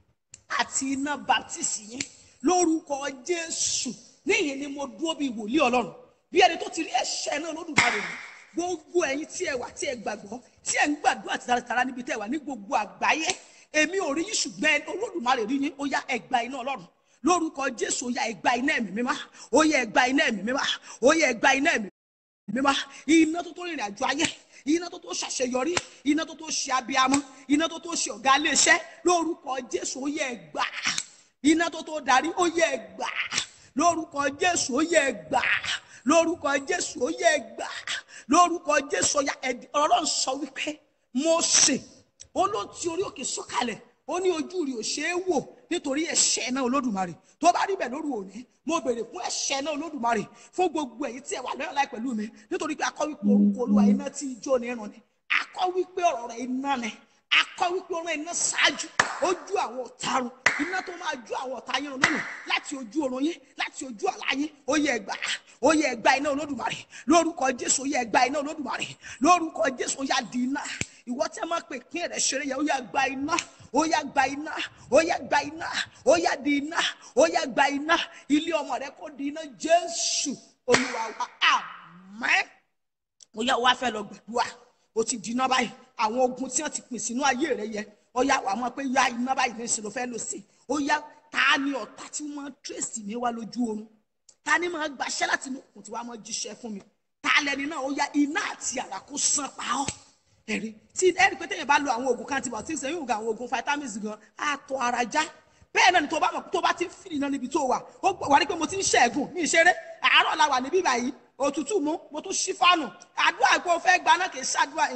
àti iná baptisi yín lórúkọ jésù níyìn ni mo dúró bíi wòlíì ọlọ́run bí ẹni tó ti rí ẹ̀ṣẹ̀ náà lódùmarè rí gbogbo ẹ̀yin tí ẹ wà tí ẹ gbàgbọ́ tí ẹ ń gbàdúrà tààràtàrà níbi tẹ́ wà ní gbogbo àgbáyé èmi ò rí yín ṣùgbọ́n olódùmarè rí yín ó yá ẹgbà iná ọlọ́run lórúkọ jésù ó yá ẹgbà iná ẹ̀mí mímá ó yá ẹgbà iná ẹ̀mí mímá ó yá ẹgbà iná ẹ̀mí mímá iná tó tó rìnrìn àjò ayé iná tó tó ṣàṣeyọrí iná tó tó ṣe abiyamọ iná tó tó ṣe ọ̀gá iléeṣẹ́ lórúkọ jésù ó yá ẹgbà iná tó tó darí ó yá ẹgbà lórúkọ jésù ó yá ẹgbà lórúkọ jésù ó yá ẹgbà lórúkọ jésù ó yá ọlọ́run sọ wípé Mósè ó ló ti orí òkè sọ̀kalẹ̀ ó ní ojú rí ò ṣe é wò nítorí ẹ̀ṣẹ̀ náà olódùmarè tó bá rí bẹ́ẹ̀ lóru òní mo béèrè fún ẹ̀ṣẹ̀ náà olódùmarè fún gbogbo ẹ̀yin tí ẹ wà lọ́yọ̀ láì pẹ̀lú mi nítorí pé akọ́ wípé orúkọ olúwa iná tí ijó ní irun ni akọ́ wípé ọ̀rọ̀ rẹ̀ iná ni akọ́ wípé ọ̀rọ̀ iná ṣáájú ojú àwọn ọ̀tarun iná tó máa ju àwọn ọ̀tá yín lónìí láti ojú oorun yín láti ojú àlá yín ó yẹ ẹgbà ó yẹ ẹgbà iná olódùmarè lórúkọ jésù ó yẹ ẹgbà iná olódùmarè lórúkọ jésù ó yá di iná ìwọ tẹ máa pè kí ẹrẹ ṣeré yẹ ó yá gba iná ó yá gba iná ó yá gba iná ó yá di iná ó yá gba iná ilé ọmọ rẹ kó di iná jésù olúwa wa àmín ó yá wá fẹ́ lọ gbàdúrà ó ti di iná báyìí àwọn ogun tí wọ́n ti pín sínú ayé rẹ yẹ ó yá wà mọ̀ pé yá iná báyìí ní ìṣòro fẹ́ lò sí ó yá ta ni ọ̀tá tí wọ́n tírèsì mi wá lójú oorun ta ni máa gbaṣẹ́ láti inú òkùnkùn tí wàá máa jíṣẹ́ fún mi ta lẹni náà ó yá iná àti àrà kó sán pa ọ́ ẹ̀rí tí ẹ̀rí pé téèyàn bá lo àwọn oògùn antibiotics ẹ̀yìn ògùn àwọn oògùn vitamins gan àtọ̀ ara já bẹ́ẹ̀ náà ni tó bá mọ̀ tó bá ti ń fìdí náà níbi tó wà ó wà ní pé mo ti ń ṣẹ́gun mi ìṣeré àárọ̀ la wà níbí báyìí òtútù mú mo tún ṣí fánù àdúrà pé o fẹ́ gba náà kì í ṣàdúrà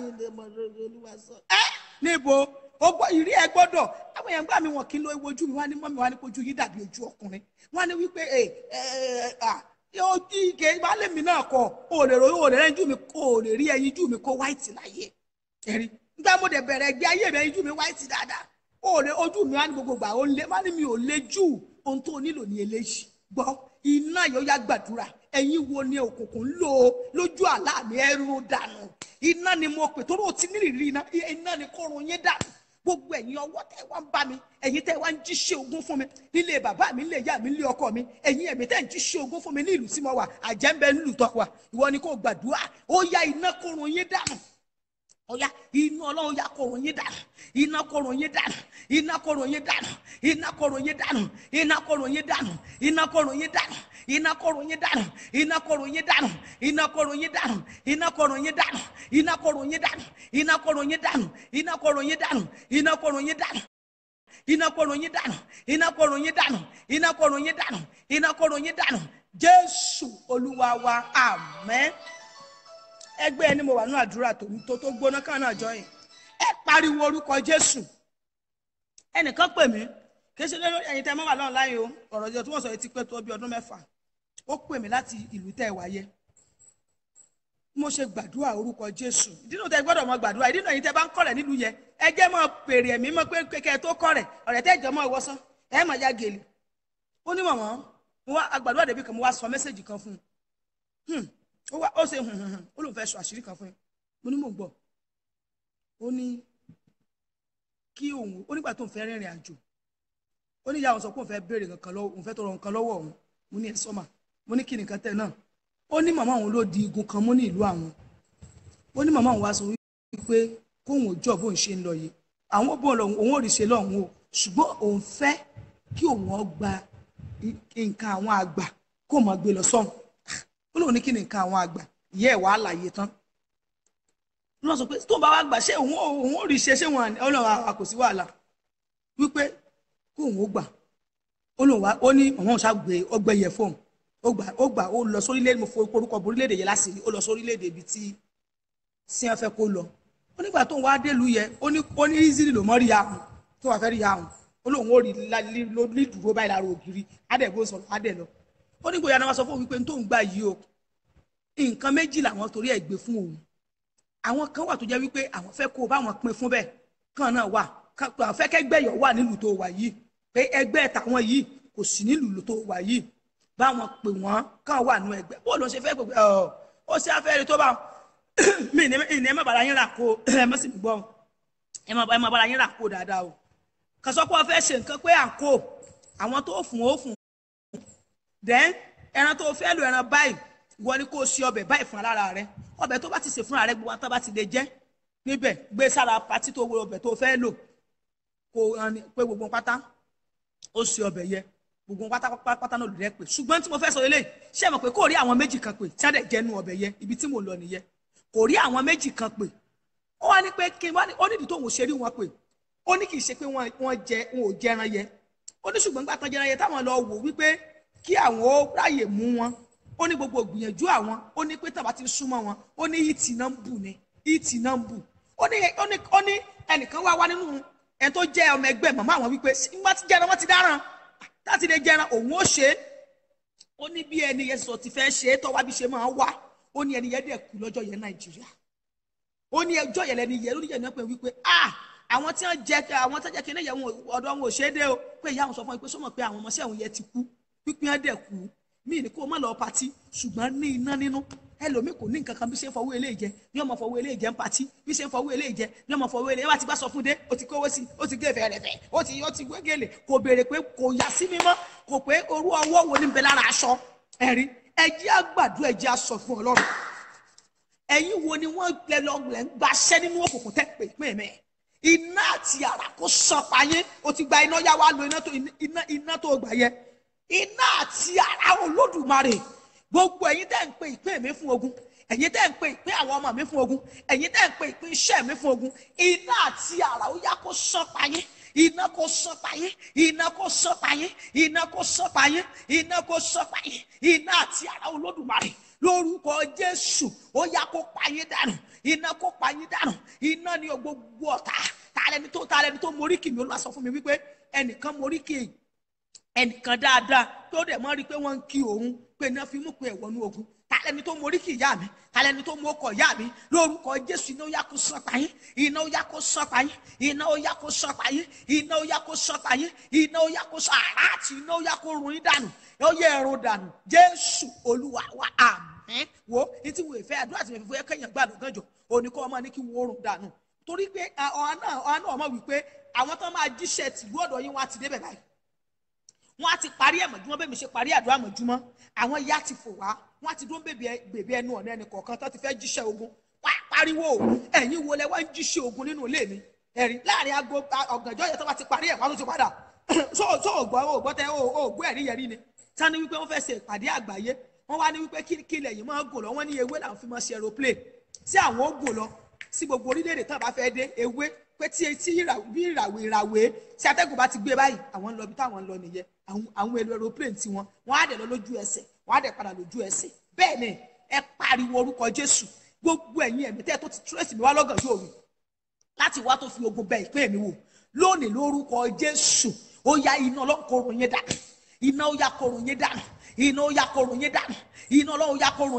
ẹ níbo ìrí ẹ gbọ́dọ̀ àwọn èèyàn gbà mí wọn kí n lo ojú mi wá ní mọ́ mi wá ní kojú yìí dàbí ojú ọkùnrin wọ́n ní wípé ẹ ẹ ojú ike ìbálẹ̀ mi náà kọ o lè ro o lè rẹ́ ojú mi o lè rí ẹyin ojú mi kó white láyé ẹ̀rí nígbà mo dẹ̀ bẹ̀rẹ̀ ẹgbẹ́ ayé mi ojú mi white dáadáa ó lè ojú mi wá ní gbogbo gbà ó lé má ní mi ò lé jù ohun tó nílò ní eléyìí gbọ́ iná yóò yá gbàdúrà ẹ̀yin wo ni òkùnkùn ń lò lójú àlá mi ẹrú dànù iná ni mo pè torí o ti nírìírí iná iná ni kó run yín dànù gbogbo ẹ̀yin ọwọ́ tẹ́ wá ń bá mi ẹ̀yin tẹ́ wá ń jíṣẹ́ ogún fún mi nílé bàbá mi nílé ìyá mi nílé ọkọ mi ẹ̀yin ẹ̀mí tẹ́ ń jíṣẹ́ ogún fún mi ní ìlú tí mo wà àjẹ́ńbẹ́ nílùú tó wà ìwọ ni kò gbàdúrà ó yá iná kó run yín dànù ọ̀yá iná ọlọ́run yá kó run yín dànù iná kó run yín dànù iná kó run yín dànù iná kó run yín dànù iná kó run yín dànù iná kó run yín dànù iná kó run yín dànù iná kó run yín dànù iná kó run yín dànù iná kó run yín dànù iná kó run yín dànù iná kó run yín dànù iná kó run yín dànù iná kó run yín dànù iná kó run yín dànù iná kó run yín dànù iná kó run yín dànù iná kó run yín dànù jésù olúwa wa àmín ẹgbẹ́ ẹni mo wà ní àdúrà tó tó tó gbóná kan náà jọyìn ẹ pariwo orúkọ jésù ẹnìkan pè mí kì í ṣe lórí ẹ̀yin tẹ́ mọ́ wà lọ́run láyé o ọ̀rọ̀ ìjọ tí wọ́n sọ yìí ti pé tó bí ọdún mẹ́fà ó pè mí láti ìlú tẹ́ ẹ wáyé mo ṣe gbàdúrà orúkọ jésù ìdínà tẹ gbọ́dọ̀ mọ gbàdúrà ìdínà yìí tẹ bá ń kọ́ rẹ̀ nílùú yẹn ẹ jẹ́ mọ pèrè ẹ̀mí mọ pé kékeré tó kọ́ rẹ̀ ọ̀rẹ́ tẹ́ jọ mọ ìwọ́sán ẹ mọ̀ ya gèlè ó ní mọ̀mọ́ mo wá agbàdúrà débi kan mo wá sọ mẹ́sẹ̀gì kan fún un ó wá ó ṣe hùn hùn hùn ó lóun fẹ́ sọ àṣírí kan fún un mo ní mò ń gbọ́ ó ní kí òun ó nígbà tó ń fẹ́ rìnrìn àjò ó ní ìyá òun sọ pé òun fẹ́ béèrè nǹkan lọ́wọ́ òun fẹ́ tọrọ nǹkan lọ́wọ́ òun mo ní ẹ sọ́mà mo ní kí nìkan tẹ̀ náà ó ní màmá òun ló di igun kan mú ní ìlú àwọn ó ní màmá òun wá sọ wípé kóun ò jọ bóun ṣe ń lọ yìí àwọn bóun lọ òun ò rí ṣe lọ́hùn o ṣùgbọ́n òun fẹ́ kí òun ọ gba nǹkan àwọn àgbà kó mọ̀ gbé lọ sọ́hùn ó lóun ní kí ni nǹkan àwọn àgbà ìyá ẹ̀ wàá láàyè tán lọ sọ pé tó bá wá gbà ṣé òun ò òun ò rí ṣe ṣé wọn ọlọ́run àwa kò sí wàhálà wípé kó òun ó gbà ó lóun wá ó ní àwọn òun ṣàgbé ọgbẹ yẹ fóun ó gbà ó gbà ó lọ sórílẹ̀ mo fo orúkọ borílẹ̀-èdè yẹn láṣìírí ó lọ sórílẹ̀-èdè ibi tí sí wọn fẹ́ kó lọ ó nígbà tó ń wá délùú yẹ ó ní ó ní easily ló mọ́ rí ahùn tó wà fẹ́ rí ahùn ó lóun ó rí ní dúró báyìí lára ògiri adẹ̀gbó sọ̀rọ̀ adẹ̀ lọ ó ní gbòòyà náà wá sọ fún òun wípé tó ń gbà yìí o nǹkan méjì làwọn torí ẹ̀ gbé fún òun àwọn kan wà tó jẹ́ wípé àwọn fẹ́ kó o báwọn pín fún bẹ́ẹ̀ kan náà wà àwọn fẹ́ kẹ́gbẹ́yọ̀ wà nílùú tó wà yìí pé ẹgbẹ́ tàwọn yìí kò sí nílùú tó wà yìí báwọn pè wọ́n kàn wà nù ẹgbẹ́ bó ló ṣe fẹ́ gbogbo ọ̀ ó ṣe afẹ́rẹ́ tó bá mi ní ìní ẹ má bàrà yín rà kó ẹ má sì mí gbọ́ ẹ má bàrà yín rà kó dáadáa o kàn sọ pé wọ́n fẹ́ ṣe nǹkan pé à ń kó àwọn tó fún ó fún then ẹran tó fẹ́ lo ẹran báyìí wọ́n ní kó o ṣe ọbẹ̀ báyìí fún alára rẹ ọbẹ̀ tó bá ti ṣe fúnra rẹ gbogbo àtàbà ti lè jẹ́ níbẹ̀ gbé sára patí tó wo ọbẹ̀ tó fẹ́ lò kó pé gbogbo pátá ó ṣe ọbẹ̀ yẹ gbogbo pátápátá náà lòdì rẹ pé ṣùgbọ́n tí mo fẹ́ sọ eléyìí ṣé ẹ mọ̀ pé kò rí àwọn méjì kan pé tí wọ́n dẹ̀ jẹ́nu ọbẹ̀ yẹ ibi tí mò ń lọ nìyẹn kò rí àwọn méjì kan pé ó wá ní pé kí n wá ní ó nídìí tó ń ṣe rí wọn pé ó ní kì í ṣe pé wọ́n jẹ wọn ò jẹran yẹ ó ní ṣùgbọ́n gbà tán jẹran yẹ táwọn lọ wò wípé kí àwọn ó ráyè mú wọn ó ní gbogbo gbìyànjú àwọn ó ní pé tàbá ti súnmọ́ wọn ó ní ìtì náà ń bù ni ìtì náà ń bù ó ní ó ní ẹnìkan wá wá nínú ẹni tó jẹ́ ọmọ ẹgbẹ́ màmá àwọn wípé nígbà tí jẹran wọn ti dáràn láti lè jẹran òun ó ṣe é ó ní bí ẹni yẹn sọ ti fẹ́ ṣe é tọ́wá bí ṣe máa wà ó ní ẹni yẹn dẹ̀ kú lọ́jọ́ yẹn nàìjíríà ó ní ẹjọ́ yẹn lẹni yẹn lórí yẹn náà pé wípé ah àwọn tí wọ́n jẹ àwọn tí wọ́n jẹ kí ní yẹn ọ̀dọ̀ wọn ò ṣe é dé o pé ìyá àwọn sọ fún mi pé sọmọ pé àwọn ọmọọṣẹ́ òun yẹn ti kú pípín ẹ̀ dẹ̀ kú mí ní kó o má lọ patí ṣùgbọ́n ní iná nínú ẹlòmíì kò ní nǹkan kan bí ṣe ń fọwọ́ eléyìí jẹ ní ọmọ fọwọ́ eléyìí jẹ ń patí bí ṣe ń fọwọ́ eléyìí jẹ ní ọmọ fọwọ́ eléyìí wá ti bá sọ fún dé o ti kówó sí o ti gé fẹ̀rẹ̀fẹ̀ o ti o ti wégele kò béèrè pé kò yà sí mímọ́ kò pé orú ọwọ́ wo ni ń bẹ lára aṣọ ẹ̀rí ẹjẹ́ àgbàdo ẹjẹ́ aṣọ fún ọlọ́run ẹ̀yin wo ni wọ́n lẹ lọ lẹ ń gbaṣẹ́ nínú òkùnkùn tẹ́ pé pé mẹ́ iná àti àrà kó sàn payé o ti gba iná yá wa lo iná tó iná iná tó gbà yẹ iná àti àrà olódùmarè gbogbo ẹ̀yin tẹ́ ń pe ìpín mi fún ogun ẹ̀yin tẹ́ ń pe ìpín àwọn ọmọ mi fún ogun ẹ̀yin tẹ́ ń pe ìpín iṣẹ́ mi fún ogun iná àti àrà ó yá kó sán payé iná kó sán payé iná kó sán payé iná kó sán payé iná kó sán payé iná àti àrà olódùmarè lórúkọ jésù ó yá kó payé dànù iná kó payé dànù iná ni gbogbo ọ̀tá tààrẹni tó tààrẹni tó moríkì mi ó lọ sọ fún mi wípé ẹnìkan moríkì ẹnìkan dáadáa tó dẹ̀ mọ́ rí i pé wọ́n ń kí òun pé iná fi mú pé ẹ̀wọ̀nú ogun tàlẹ́ni tó morí kì í yá mi tàlẹ́ni tó mú ọkọ̀ yá mi lórúkọ jésù iná ó yá kó sán payín iná ó yá kó sán payín iná ó yá kó sán payín iná ó yá kó sán payín iná ó yá kó sán àrá àti iná ó yá kó run yín dànù ó yẹ ẹrun dànù jésù olúwa wa àmín wo ní tí mo fẹ́ àdúrà tí mo fi fẹ́ kẹ́yìn gbàdúrà gànjọ́ òní kọ́ ọmọ ní kí wọ́n rún dànù torí pé ọ̀hán náà ọ̀hán náà mọ̀ wípé àwọn tó máa jíṣẹ́ tìlú ọ̀dọ̀ yín wá ti débẹ̀ báyìí wọ́n á ti parí ẹ̀mọ̀júmọ́ bẹ́ẹ̀ mi ṣe parí àdúrà mọ̀júmọ́ àwọn ìyá ti fò wá wọ́n á ti dún bèbè ẹnu ọ̀nà ẹnì kọ̀ọ̀kan tó ti fẹ́ jíṣẹ́ ogun wá pariwo ẹ̀yin wo lẹ wá ń jíṣẹ́ ogun nínú ilé mi ẹ̀rí láàrin aago ọ̀gànjọ́ yẹn tó bá ti parí ẹ̀ wọ́n á tún ti padà so so ògbọ́ ògbọ́ tẹ ògbọ́ ẹ̀rí yẹrí ni sani wípé wọ́n fẹ́ ṣe ìpàdé àgbáyé wọ́n wá ní wípé kí ilẹ̀ yìí máa gùn lọ wọ́n ní ewé làwọn fi máa ṣe aeroplane tí àwọn ó gùn lọ sí gbogbo orílẹ̀-èdè tó bá fẹ́ dé ewé pé tí tí bí ìràwé ìràwé tí atẹ́gùn bá ti gbé báyìí àwọn ń lọ bí táwọn ń lọ nìyẹn àwọn èlò aeroplane tiwọn wọn á dẹ̀ lọ lójú ẹsẹ̀ wọn á dẹ̀ padà lójú ẹsẹ̀ bẹ́ẹ̀ ni ẹ pariwo orúkọ jésù gbogbo ẹ̀yin ẹ̀mí tẹ́ tó ti trace mi wá lọ́gàn yóò rí láti wá tó fi ogun bẹ ìpín mi wò lónìí lórúkọ jésù ó ya iná ọlọ́kọ̀ọ̀rùn yẹn dànù iná ó ya kọ̀ọ̀rùn yẹn dànù iná ó ya kọ̀ọ̀rùn yẹn dànù iná ọlọ́run ya kọ̀ọ̀rùn yẹn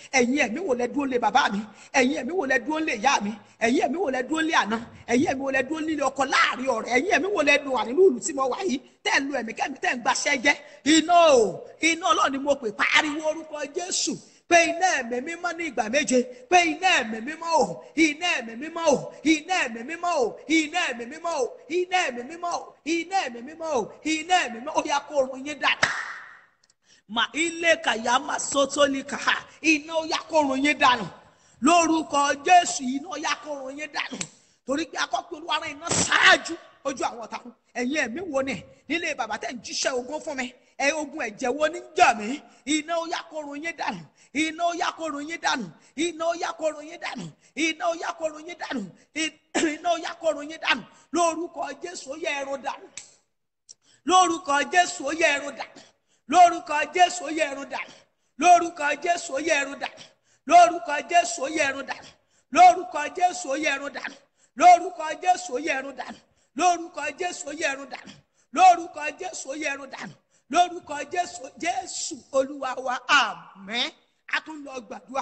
ẹ̀yin ẹ̀mí wo lẹ dúró lé bàbá mi ẹ̀yin ẹ̀mí wo lẹ dúró lé ìyá mi ẹ̀yin ẹ̀mí wo lẹ dúró lé àná ẹ̀yin ẹ̀mí wo lẹ dúró nílé ọkọ láàrin ọ̀rẹ́ ẹ̀yin ẹ̀mí wo lẹ dùn wà nínú ìlú tí mo wà yìí tẹ́ ẹ̀ lu ẹ̀mí kẹ́mi tẹ́ ẹ̀ ń gbaṣẹ́ jẹ́ iná o iná ọlọ́run ni mo pè pariwo orúkọ jésù pé iná ẹ̀mí mímọ́ ní ìgbà méje pé iná ẹ̀mí mímọ́ o iná ẹ̀mí mímọ́ o iná ẹ̀mí mímọ́ o iná ẹ̀mí mímọ́ o iná ẹ̀mí mímọ́ o iná ẹ̀mí mímọ́ o iná ẹ̀mí mímọ́ o ó yá kó orun yín dàda mà ilé kàyà má sótólì kàá iná ó yá kó orun yín dànù lórúkọ jésù iná ó yá kó orun yín dànù torí pé akọ́pẹ́ olúwa rán iná ṣáájú ojú àwọn ọ̀tá kún ẹ̀yin ẹ̀mí wo ni nílé bàbá tẹ̀ ń jíṣẹ́ ogun fún mi ẹ ogun ẹ̀jẹ̀ wo ní jà mí iná ó yá kó orun yín dànù iná ó yá kó orun yín dànù iná ó yá kó orun yín dànù iná ó yá kó orun yín dànù iná ó yá kó orun yín dànù lórúkọ jésù ó yẹ ẹrù dànù lórúkọ jésù ó yẹ ẹrù dànù lórúkọ jésù ó yẹ ẹrù dànù lórúkọ jésù ó yẹ ẹrù dànù lórúkọ jésù ó yẹ ẹrù dànù lórúkọ jésù ó yẹ ẹrù dànù lórúkọ jésù ó yẹ ẹrù dànù lórúkọ jésù ó yẹ ẹrù dànù lórúkọ jésù ó yẹ ẹrù dànù lórúkọ jésù jésù olúwa wa àmín a tún lọ gbàdúrà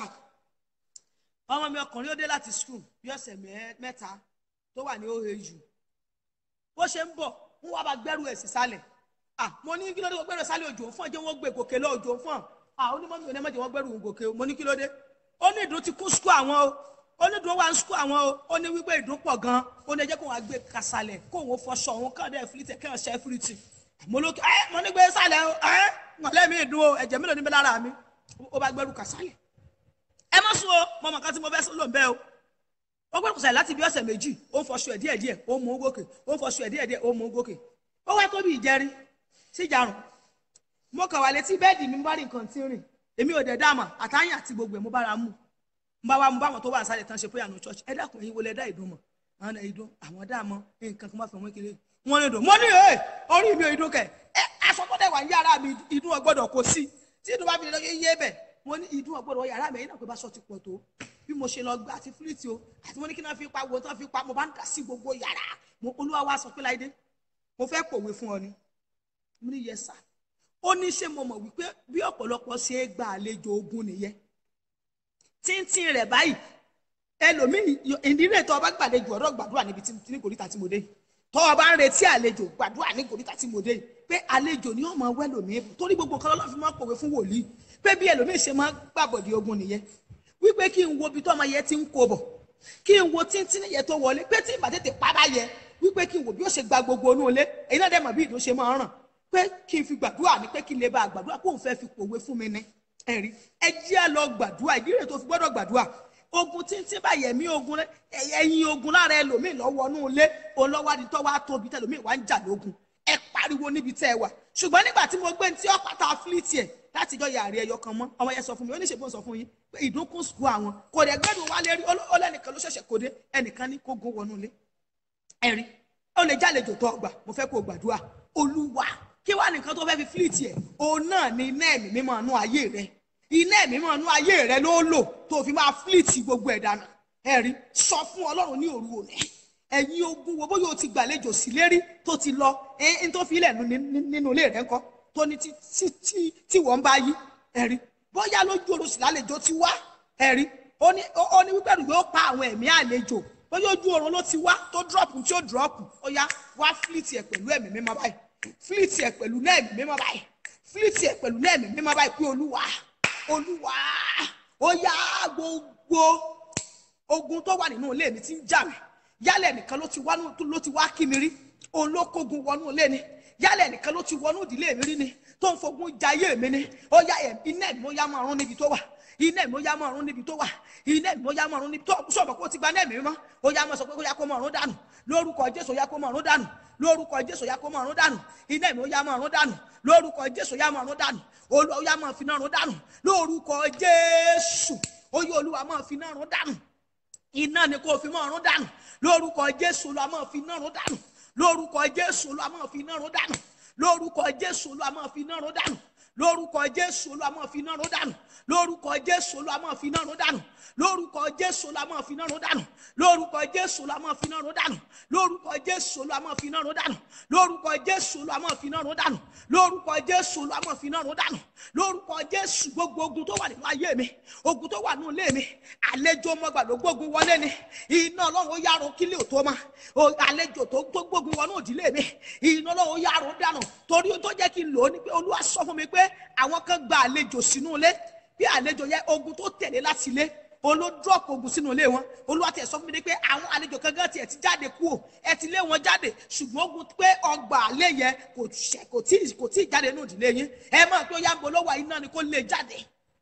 ọmọ mi ọkùnrin ó dé láti skul bí ọ̀sẹ̀ mẹ́- mẹ́ta tó wà ní oau bó ṣe ń bọ̀ ń wá bá gbẹ́rù ẹ̀ sí sálẹ̀ ah mo ní kí ló dé wọ́n gbẹ́rù ẹ̀ sálẹ̀ òjò fún ọjọ́ wọn gbé gòkè lọ òjò fún ọ ah onímọ̀ mi ò ní ẹ̀mọ́jẹ̀ wọ́n gbẹ́rù òun gòkè o mo ní kí ló dé ó ní ìdún ti kún skul àwọn o ó ní ìdún wà ń skul àwọn o ó ní wípé ìdún pọ̀ gan ó ní ẹjẹ́ kó wọn gbé kasalẹ̀ kó wọn fọṣọ òun kàn dé fìlítẹ̀ kí wọn ṣe fìlítì mo ló ẹ mo ní gbé sálẹ̀ o ẹ mọ̀lẹ́ mi ìdún o ẹ̀jẹ̀ mélòó níbẹ̀ lára mi ó bá gbẹ́rù kasalẹ̀ ẹ má sùn o mo mọ̀ kan tí mo fẹ́ lò ń bẹ́ o ó gbọ́dọ̀ sàlẹ̀ láti bí ọ̀sẹ̀ méjì ó ń fọṣọ ẹ̀ díẹ̀ díẹ̀ ó mú un gòkè ó ń fọṣọ ẹ̀ díẹ̀ díẹ̀ ó mú un gòkè ó wá tó bí ìjẹrin sí ìjarun mo kàn wà létí bẹ́ẹ̀dì mi mo bá rí nǹkan tí ń rìn èmi ò dẹ̀ dáàmà àtàyìn àti gbogbo ẹ̀ mo bára mú mo bá wa mo bá wọn tó wà sálẹ̀ tán ṣe prayer no church ẹ dákun ẹ̀yin wo lẹ dá ìdún mọ̀ àwọn ìdún àwọn dáàmọ́ nǹkan kan bá fẹ́ wọ́n kéré wọ́n ní ìdún mo ní ẹ̀ orí mi ò ìdún kẹ̀ ẹ aṣọ tó dẹ̀ wà ní yàrá mi ìdún ọgbọ́dọ̀ kò sí tí ìdún bá fi lọ yé bẹ̀ mo ní ìdún ọgbọ́dọ̀ wọ yàrá mi ẹ̀yin náà pé bá sọ ti pọ̀ tó bí mo ṣe lọ gbé àti fúlìtì o àti mo ní kí náà fi pa wo tán fi pa mo bá ń dà sí gbogbo yàrá mo olúwa wa sọ pé láìdé mo fẹ́ pòwe fún ọ ni mo ní yẹ sà ó ní ṣé mo mọ̀ wípé bí ọ̀pọ̀lọpọ̀ ṣe é gba àlejò ogun nìyẹn tíntín rẹ̀ báyìí ẹlòmíì ìdílé tó o bá gbàlejò ọ̀dọ́ gbàdúrà níbi tí ní kòríta tí mo dé tó o bá ń retí àlejò gbàdúrà ní kòríta tí mo dé pé àlejò ni ọmọ wẹ́lòmíì torí gbogbo kan lọ́lọ́ fi máa ń pòwe fún wòlíì pé bí ẹlòmíì ṣe máa ń gbàbọ̀dì ogun nìyẹn wípé kí n wo ibi tó ọmọ yẹn ti ń kó bọ̀ kí n wo tíntín yẹn tó wọlé pé tí ìbá tètè pa bá yẹ wípé kí n wo bí ó ṣe gba gbogbo inú ilé èyí náà dẹ̀ mọ̀ bí ìdún ṣe máa ń ràn pé kí n fi gbàdúrà ní pé kí n lè bá a gbàdúrà kó n fẹ́ fi pòwe fún mi ní ẹ̀rí ẹ jẹ́ á lọ gbàdúrà ìdí rẹ̀ tó fi gbọ́dọ̀ gbàdúrà ogun tíntín báyẹ̀ mí ogun rẹ ẹ̀yin ogun lára ẹlòmíì lọ́wọ́ inú ilé olówádìí tó wá tóbi tẹlòmíì wá ń jà lógun ẹ pariwo níbi tẹ́ ẹ wà ṣùgbọ́n nígbà tí mo gbé ní tí ọ̀pátá fílítì ẹ̀ láti jọ yàrá ẹyọ kan mọ́ ọmọ yẹn sọ fún mi oníṣègùn sọ fún yín pé ìdúnkún sùkú àwọn kò dẹ̀ gbẹ́dùn wálé rí ọlẹ́nìkan ló ṣẹ̀ṣẹ̀ kó dé ẹnìkan ní kó gún wọnú ilé ẹ̀rí ó lè jálejò tó ọgbà mo fẹ́ kó o gbàdúrà olúwa kí wàá nìkan tó fẹ́ fi fílítì ẹ̀ òun náà ni iná ẹ̀mí mímọ́ inú ayé rẹ iná ẹ̀mí mímọ́ inú ayé rẹ ló lò tó fi máa fílítì gbogbo ẹ̀ dànù ẹ̀rí sọ fún ọlọ́run ní òru òní ẹ̀yin ogun wo bóyá o ti gbàlejò sí lérí tó ti lọ ẹ̀ ń tó fi ilẹ̀ nínú ilé rẹ ńkọ́ tó ní tí tí tí tí wọ́n bá yí ẹ̀rí bóyá lójú oorun sì lálejò ti wá ẹ̀rí ó ní ó ní wípé yóò pa àwọn ẹ̀mí àlejò bóyá ojú oorun ló ti wá tó dúrọ́pù tí ó dúrọ́pù ó yá wá fílítì ẹ̀ pẹ̀lú ẹ̀mí mímọ́ báyìí fílítì ẹ̀ pẹ̀lú náà ẹ̀mí mímọ́ báyìí fílítì ẹ̀ pẹ̀lú náà ẹ̀mí mímọ́ báyìí pé olúwa olúwa ó yá gbogbo ogun tó wà nínú ilé mi ti ń jà mí yálẹ̀ nìkan ló ti wá ló ti wá kí mi rí òun ló kógun wọnú ilé ni yálẹ̀ nìkan ló ti wọnú ìdílé mi rí ni tó ń fogun jayé mi ni ó yá ẹ̀ iná ẹ̀mí ó yá máa rún níbi tó wà iná ẹ̀mí ó yá máa rún níbi tó wà iná ẹ̀mí ó yá máa rún níbi tó sọ̀rọ̀ kó ti gba náà ẹ̀mí mọ́ ó yá máa sọ pé ó yá kó máa rún dànù lórúkọ jésù ó yá kó máa rún dànù lórúkọ jésù ó yá kó máa rún dànù iná ẹ̀mí ó yá máa rún dànù lórúkọ jésù ó yá máa rún dànù ó yá máa fi náà rún dànù lórúkọ jésù ó yá olúwa máa fi náà rún dànù iná ni kò fi máa rún dànù lórúkọ jésù olúwa máa fi náà rún dànù lórúkọ jésù olúwa máa fi náà rún dànù lórúkọ jésù olúwa máa fi náà rún dànù lórúkọ jésù olúwa máa fi iná run dànù lórúkọ jésù olúwa máa fi iná run dànù lórúkọ jésù olúwa máa fi iná run dànù lórúkọ jésù olúwa máa fi iná run dànù lórúkọ jésù olúwa máa fi iná run dànù lórúkọ jésù olúwa máa fi iná run dànù lórúkọ jésù olúwa máa fi iná run dànù lórúkọ jésù gbogbo ogun tó wà nínú ayé mi ogun tó wà nínú ilé mi àlejò mọgbà ló gbógun wọlé ni iná ọlọ́run ó yàrá kílẹ̀ tó ma àlejò tó tó gbógun wọnú òdìlé mi iná ọlọ́run ó yàrá dànù torí tó jẹ́ kí n lò ó ni pé olúwa sọ fún mi pé àwọn kan gba àlejò sínú ilé bí àlejò yẹ ogun tó tẹ̀lé láti ilé olódúrọ̀pù ogun sínú ilé wọn olúwa tiẹ̀ sọ fún mi ní pé àwọn àlejò kankan tiẹ̀ ti jáde kú o ẹ ti lé wọn jáde ṣùgbọ́n ogun pé ọgbà àlẹ́ yẹn kò ṣẹ kò tí kò tí jáde nínú ìdílé yín ẹ mọ̀ pé ó yá ń bolówó iná ni kó lè jáde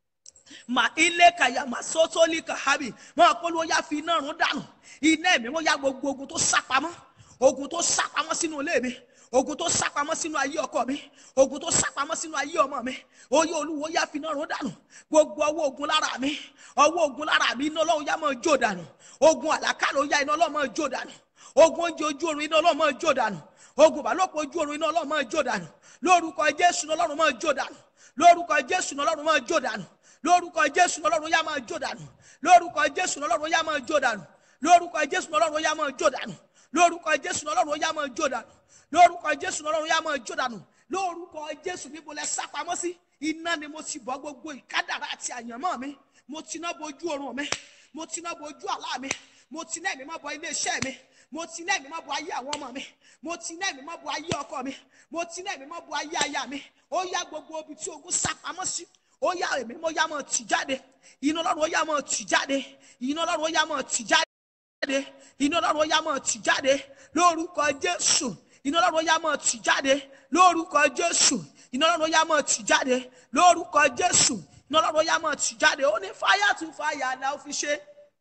mà ilé kàyà mà sótólì kàhábì mọ̀ pé olúwa yá fi iná run dànù iná ẹ̀mí wọn yá gbogbo ogun tó sápamọ́ ogun tó sápamọ́ sínú ilé mi ogun tó sápamọ́ sínú ayé ọkọ mi ogun tó sápamọ́ sínú ayé ọmọ mi oyè olúwo yá fi náà rún dànù gbogbo ọwọ́ ogun lára mi ọwọ́ ogun lára mi iná ọlọ́run yá máa jó dànù ogun àlàkàlà ó yá iná ọlọ́run máa jó dànù ogun oúnjẹ ojú oorun iná ọlọ́run máa jó dànù ogun ìbálòpọ̀ ojú oorun iná ọlọ́run máa jó dànù lórúkọ jésù iná ọlọ́run máa jó dànù lórúkọ jésù iná ọlọ́run máa jó dànù lórúkọ jésù iná ọlọ́run yá máa jó dànù lórúkọ jésù iná ọlọ́run yá máa jó dànù lórúkọ jésù iná ọlọ́run yá máa jó dànù lórúkọ jésù iná ọlọ́run yá máa jó dànù lórúkọ jésù lọ́rùn yá máa jó dànù lórúkọ jésù níbo lẹ sá pamọ́ sí iná ni mo ti bọ́ gbogbo ìkádàrá àti àyànmọ́ mi mo ti ná bojú oorun mi mo ti ná bojú àlá mi mo ti ná ẹ̀mí mọ́ bọ ilé iṣẹ́ mi mo ti ná ẹ̀mí mọ́ bọ ayé àwọn ọmọ mi mo ti ná ẹ̀mí mọ́ bọ ayé ọkọ mi mo ti ná ẹ̀mí mọ́ bọ ayé aya mi ó yá gbogbo ibi tí ogun sá pamọ́ sí ó yá èmi mo yá máa tì jáde iná ọlọ́run ó yá máa tì jáde iná ọlọ́run ó yá máa tì jáde iná ọlọ́run ó yá máa tì jáde lórúkọ jésù iná ọlọ́run yá mọ̀ tì jáde lórúkọ jésù iná ọlọ́run yá mọ̀ tì jáde lórúkọ jésù iná ọlọ́run yá mọ̀ tì jáde ó ní fáyà tún fáyà la ó fi ṣe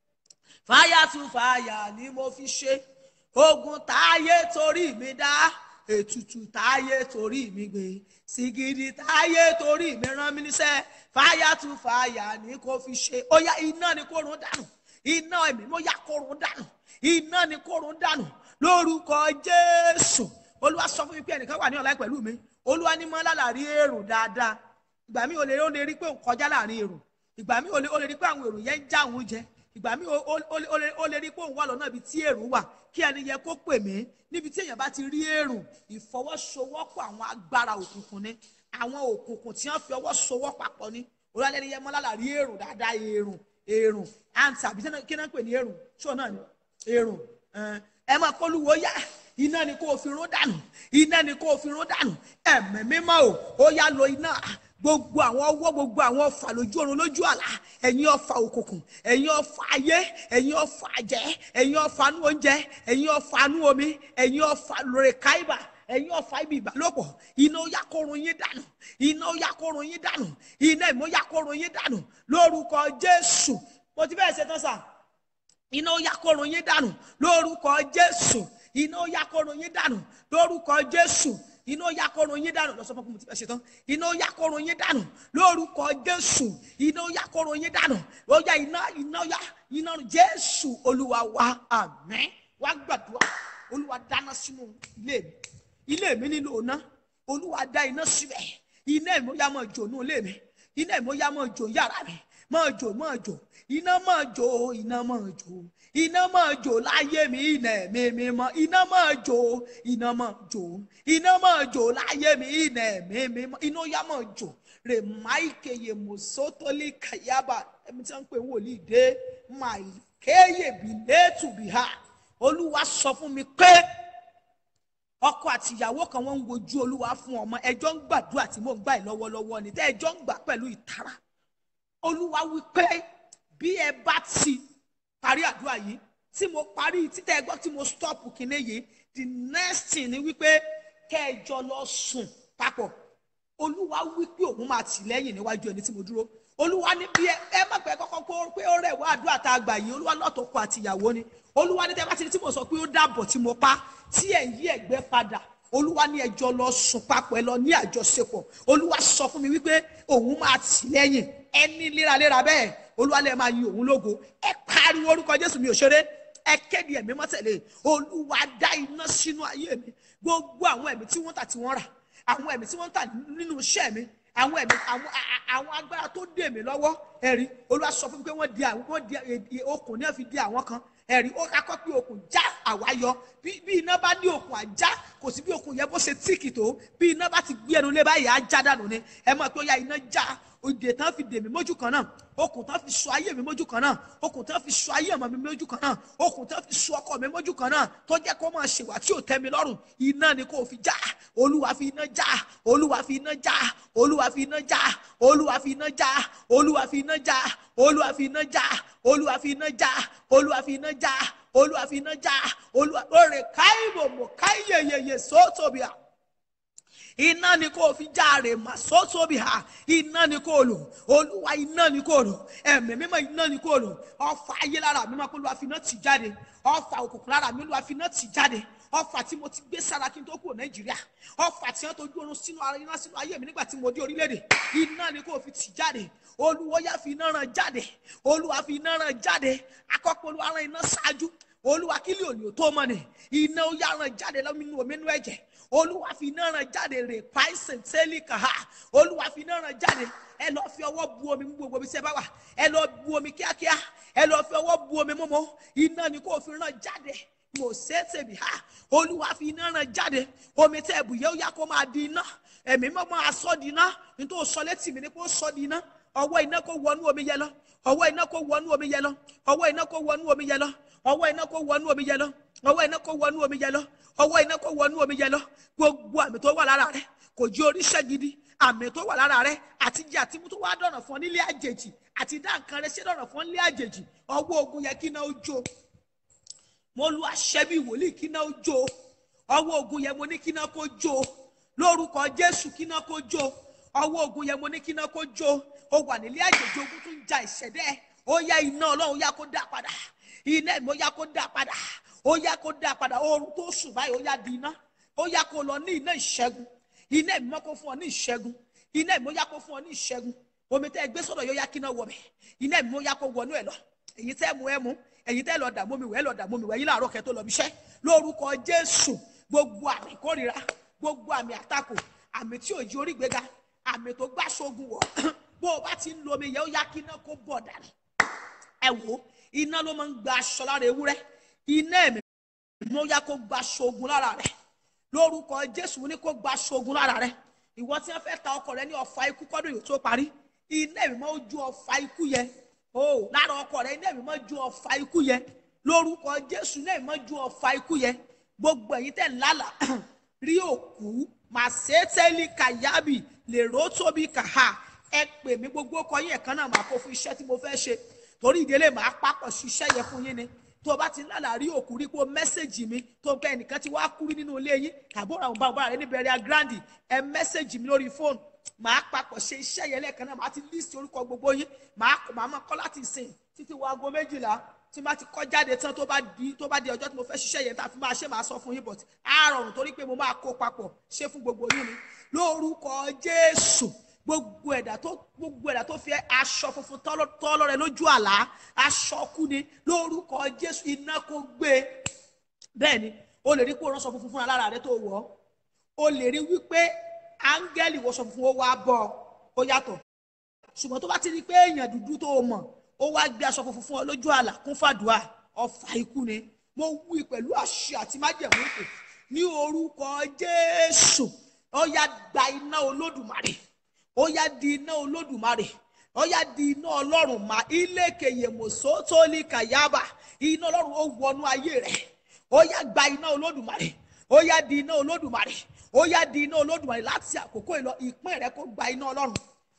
fáyà tún fáyà ni mo fi ṣe ogun táyé torí mi dá ètùtù táyé torí mi gbé sìgìdì táyé torí mi rán mi níṣẹ́ fáyà tún fáyà ni kò fi ṣe ó yá iná ni kò rún dànù iná ẹ̀mí mo yá kò rún dànù iná ni kò rún dànù lórúkọ jésù olúwa sọ fún mi pé ẹnìkan wà ní ọ̀la pẹ̀lú mi olúwa ní mọ́ lálàrí èrò dáadáa ìgbà mi ò lè ó lè rí pé òun kọjá láàrin èrò ìgbà mi ò lè ó lè rí pé àwọn èrò yẹn ń já òun jẹ ìgbà mi ò ó lè ó lè rí pé òun wà lọ́nà ibi tí èrò wà kí ẹni yẹ kó pè mí níbi tí èèyàn bá ti rí èrò ìfọwọ́sowọ́pọ̀ àwọn agbára òkùnkùn ni àwọn òkùnkùn tí wọ́n fi ọwọ́ sowọ́ papọ̀ ni olúwa lẹ́ni yẹ mọ́ lálàrí èrò dáadáa èrò èrò àǹtí àbí kí náà ń pè ní èrò ṣó náà ni èrò ẹ máa kọlùwọ yá iná ni kò fi rún dànù iná ni kò fi rún dànù ẹ̀mí mímọ́ o ó yá lo iná gbogbo àwọn ọwọ́ gbogbo àwọn ọfà lójú ọ̀run lójú àlá ẹ̀yin ọfà òkùnkùn ẹ̀yin ọfà ayé ẹ̀yin ọfà àjẹ́ ẹ̀yin ọfà nú oúnjẹ ẹ̀yin ọfà nú omi ẹ̀yin ọfà lórí káìbà ẹ̀yin ọfà ibi ìbálòpọ̀ iná ó yá kórun yín dànù iná ó yá kórun yín dànù iná ìmọ̀ yá kórun yín dànù lórúkọ jésù mo ti bẹ́ẹ̀ ṣe tán sáà iná ó yá kórun yín dànù lórúkọ jésù iná ó yá kórun yín dànù lórúkọ jésù iná ó yá kórun yín dànù lọ sọ fún mi tí bẹ ṣe tán iná ó yá kórun yín dànù lórúkọ jésù iná ó yá kórun yín dànù ó yá iná iná ó yá iná jésù olúwa wa àmín wá gbàdúrà olúwa dáná sínú ilé mi ilé mi nílò iná olúwa dá iná síbẹ̀ iná ìmọ̀yá máa jò nù ilé mi iná ìmọ̀yá máa jò yàrá mi máa jò máa jò iná máa jò iná máa jò iná máa jò láyé mi iná ẹ̀mí mi mọ́ iná máa jò iná máa jò iná máa jò láyé mi iná ẹ̀mí mi mọ́ iná yá máa jò rèmáìkèyè mọ̀sótólì kàyábà ẹ̀mí tí wọ́n ń pè ń wòlíì dé màìkéyè bìlẹ́tù bìhà olúwa sọ fún mi pé ọkọ àti ìyàwó kan wọ́n ń wojú olúwa fún ọmọ ẹjọ́ ń gbàdúrà tí mò ń gbà yìí lọ́wọ́lọ́wọ́ ni tẹ́ ẹjọ́ ń gbà pẹ̀lú ìtara olúwa wí pé bí ẹ bá ti parí àdúrà yìí tí mo parí títẹ ẹgbọ́n tí mo stop kinní yìí the next thing ni wípé kẹjọ lọ sùn papọ̀ olúwa wí pé òun máa tì lẹ́yìn níwájú ẹni tí mo dúró olúwa ní bí ẹ ẹ má pẹ́ kọ́kọ́ kó pé ó rẹ̀ wá àdúrà tá a gbà yìí olúwa lọ́tọ̀ọ̀kọ àti ìyàwó ni olúwa ní tẹ́ bá ti ní tí mo sọ pé ó dàbọ̀ tí mo pa tí ẹ̀ ń yí ẹ̀gbẹ́ padà olúwa ní ẹjọ́ lọ sùn papọ̀ ẹ lọ ní àjọṣepọ̀ olúwa sọ fún mi wípé òun máa tì lẹ́yìn ẹni léraléra bẹ́ẹ̀ olúwa lè máa yin òun lógo ẹ pariwo orúkọ jésù mi ò ṣeré ẹ kéde ẹ̀mí mọ́tẹ̀lé olúwa dá iná sínú ayé mi gbogbo àwọn ẹ̀mí tí wọ́n tà tí wọ́n rà àwọn ẹ̀mí tí wọ́n tà nínú iṣẹ́ mi àwọn ẹ̀mí àwọn a- a- àwọn agbára tó dè mí lọ́wọ́ ẹ̀rí olúwa sọ fún mi pé wọ́n di àwọn wọ́n di èdè- okùn náà fi di àwọn kan ẹ̀rí ó kakọ́ pé okùn já àwa yọ bí bí iná bá ní okùn àjá kò sí bí okùn yẹn bó ṣe tíìkì tó bí iná bá ti gbé ẹnu lé báyìí á já dànù ni ẹ mọ̀ pé ó yá iná já òde tán fi dè mí mójú kan náà okùn tán fi so ayé mi mójú kan náà okùn tán fi so ayé ọmọ mi mójú kan náà okùn tán fi so ọkọ mi mójú kan náà tó jẹ́ kó máa ṣèwà tí ò tẹ́ mi lọ́rùn iná ni kò fi já olúwa fi iná já olúwa fi iná já olúwa fi iná já olúwa fi iná já olúwa fi iná já olúwa fi iná já olúwa fi iná já olúwa fi iná já olúwa fi iná já olúwa lóore káyìbò mọ káyìyeyeye sóòtòbíà iná ni kò fi járe mà sótóbi ha iná ni kò lò olúwa iná ni kò lò ẹ̀mí mímọ́ iná ni kò lò ọfà ayé lára mi máa kó olúwa fi iná tì jáde ọfà òkùnkùn lára mi olúwa fi iná tì jáde ọfà tí mo ti gbé sára kí n tó kúrò nàìjíríà ọfà tí wọn tó ojú oorun sínú ara iná sínú ayé mi nígbà tí mo dé orílẹ̀-èdè iná ni kò fi tì jáde olúwa yá fi iná ràn jáde olúwa fi iná ràn jáde akọ́pọ̀ olúwa ràn iná ṣáájú olúwa kílì òní ò tó mọ ni iná ó yá ràn jáde lọ́mínú omi inú ẹ̀jẹ̀ olúwa fi iná ràn jáde rè páìsẹ̀ tẹ́lẹ̀ kàá olúwa fi iná ràn jáde ẹ lọ fi ọwọ́ bu omi mú gbogbo ibi tí ẹ bá wà ẹ lọ bu omi kíákíá ẹ lọ fi ọwọ́ bu omi mọ́mọ́ iná ni kò fi ràn jáde mo ṣe é tèmi ha olúwa fi iná ràn jáde omi tẹ́ ẹ bù yẹ ó yá kó máa di iná ẹ̀mí mọ́ máa sọ di iná nítorí sọ létí mi ni kó sọ di iná ọwọ́ iná kó wọnú omi yẹ lọ ọwọ́ iná kó wọnú omi yẹ lọ ọwọ́ iná kó wọnú omi yẹ lọ ọwọ́ iná kó wọnú omi yẹ lọ ọwọ́ iná kó wọnú omi yẹ lọ ọwọ́ iná kó wọnú omi yẹ lọ gbogbo àmì tó wà lára rẹ kò jí oríṣẹ́ gidi àmì tó wà lára rẹ àti jẹ àti mú tó wá dọ̀nà fún ọ nílé àjèjì àti dá nǹkan rẹ ṣe dọ̀nà fún ọ nílé àjèjì ọwọ́ ogun yẹ kí iná ó jó mo lu àṣẹ bí wòlíì kí iná ó jó ọwọ́ ogun yẹ mo ní kí iná kó jó lórúkọ jésù kí iná kó jó ọwọ́ ogun yẹ mo ní kí iná kó jó ó wà nílé àjèjì ogun tó ń ja ìṣẹ̀dẹ́ ó yá iná ọlọ́run yá kó dá padà iná ẹ̀mí ó yá kó dá padà ó yá kó dá padà oorun tó sùn báyìí ó yá di iná ó yá kó lọ ní iná ìṣẹ́gun iná ẹ̀mí mọ́ kó fún ọ ní ìṣẹ́gun iná ẹ̀mí ó yá kó fún ọ ní ìṣẹ́gun omi tẹ́ ẹ gbé sọ́dọ̀ yóò yá kí iná wọ̀ bẹ̀ iná ẹ̀mí ó yá kó wọnú ẹ̀ lọ èyí tẹ́ mu ẹ mu èyí tẹ́ lọ dààmú mi wẹ̀ ẹ lọ dààmú mi wẹ̀ yín láàárọ̀ kẹ́ tó lọ bíṣẹ́ lórúkọ jésù gbogbo àmì ìkórìíra gbogbo àmì àtakò àmì tí ò jí orí gbéga àmì tó gbá sógun wọ̀ bó o bá ti ń lo omi yẹn ó yá kí iná kó bọ̀ dànù ẹ wò ó iná ló máa ń gba aṣọ lára ewúrẹ́ iná ẹ̀mí ló yá kó gba ṣoògùn lára rẹ̀ lórúkọ jésù ní kó gba ṣoògùn lára rẹ̀ ìwọ tí wọ́n fẹ́ ta ọkọ rẹ ní ọfà ikú kọ́dún yìí tó parí iná ẹ̀mí máa ń ju ọfà ikú yẹn o lára ọkọ rẹ iná ẹ̀mí máa ń ju ọfà ikú yẹn lórúkọ jésù iná ẹ̀mí máa ń ju ọfà ikú yẹn gbogbo ẹ̀yin tẹ̀ ń lálà rí òkú màṣẹ́tẹ́lì kàyábì lèrò tóbi kàhà ẹ pè mí gbogbo ọkọ yín ẹ̀kan náà máa kó fún iṣẹ́ tí mo fẹ́ ṣe torí ìdílé màá papọ̀ ṣiṣẹ́ yẹn fún yín ni tó o bá ti ń lálàá rí òkú rí pé o mẹ́sẹ̀gì mi tó o pẹ́ ẹnìkan ti wá kú rí nínú ilé yín tàbí ọ̀rọ̀ àwọn bàbá rẹ ní bẹ̀rẹ̀ agrandi ẹ mẹ́sẹ̀gì mi lórí fóònù màá papọ̀ ṣe iṣẹ́ yẹn lẹ́ẹ̀kan náà màá ti lísì orúkọ gbogbo yín màá màá máa kọ́ láti sìn títí wo aago méjìlá tí n bá ti kọ́ jáde tán tó bá di tó bá di ọjọ́ tí mo fẹ́ ṣiṣẹ́ yẹn tá a fi máa ṣe máa sọ fún yín but á rọrùn torí pé mo máa kó papọ̀ ṣe fún gbogbo yín ni lórúkọ Jésù gbogbo ẹ̀dá tó gbogbo ẹ̀dá tó fi aṣọ funfun tọ́lọ́ rẹ lójú àlá aṣọ kú ni lórúkọ Jésù iná kó gbé bẹ́ẹ̀ ni o lè rí pé o ránṣọ funfun fúnra lára rẹ tó wọ̀ ọ́ o lè rí wípé áńgẹ́lì wọṣọ funfun ó wá bọ̀ ó yàtọ̀ ṣùgbọ́n tó bá ti rí pé èèyàn dúdú tó o mọ̀ ó wá gbé aṣọ funfun fún ọ lójú àlá kún fàdúrà ọfà ikú ni mo wí pẹ̀lú àṣẹ àti májẹ̀mú ìpè ní orúkọ Jésù ó yá gba iná Olódùmarè ó yá di iná olódùmarè ó yá di iná ọlọ́run mà ilékèyè mòsótólì kàyábà iná ọlọ́run ó wọnú ayé rẹ̀ ó yá gba iná olódùmarè ó yá di iná olódùmarè ó yá di iná olódùmarè láti àkókò ìlọ ìpín rẹ kó gba iná ọlọ́run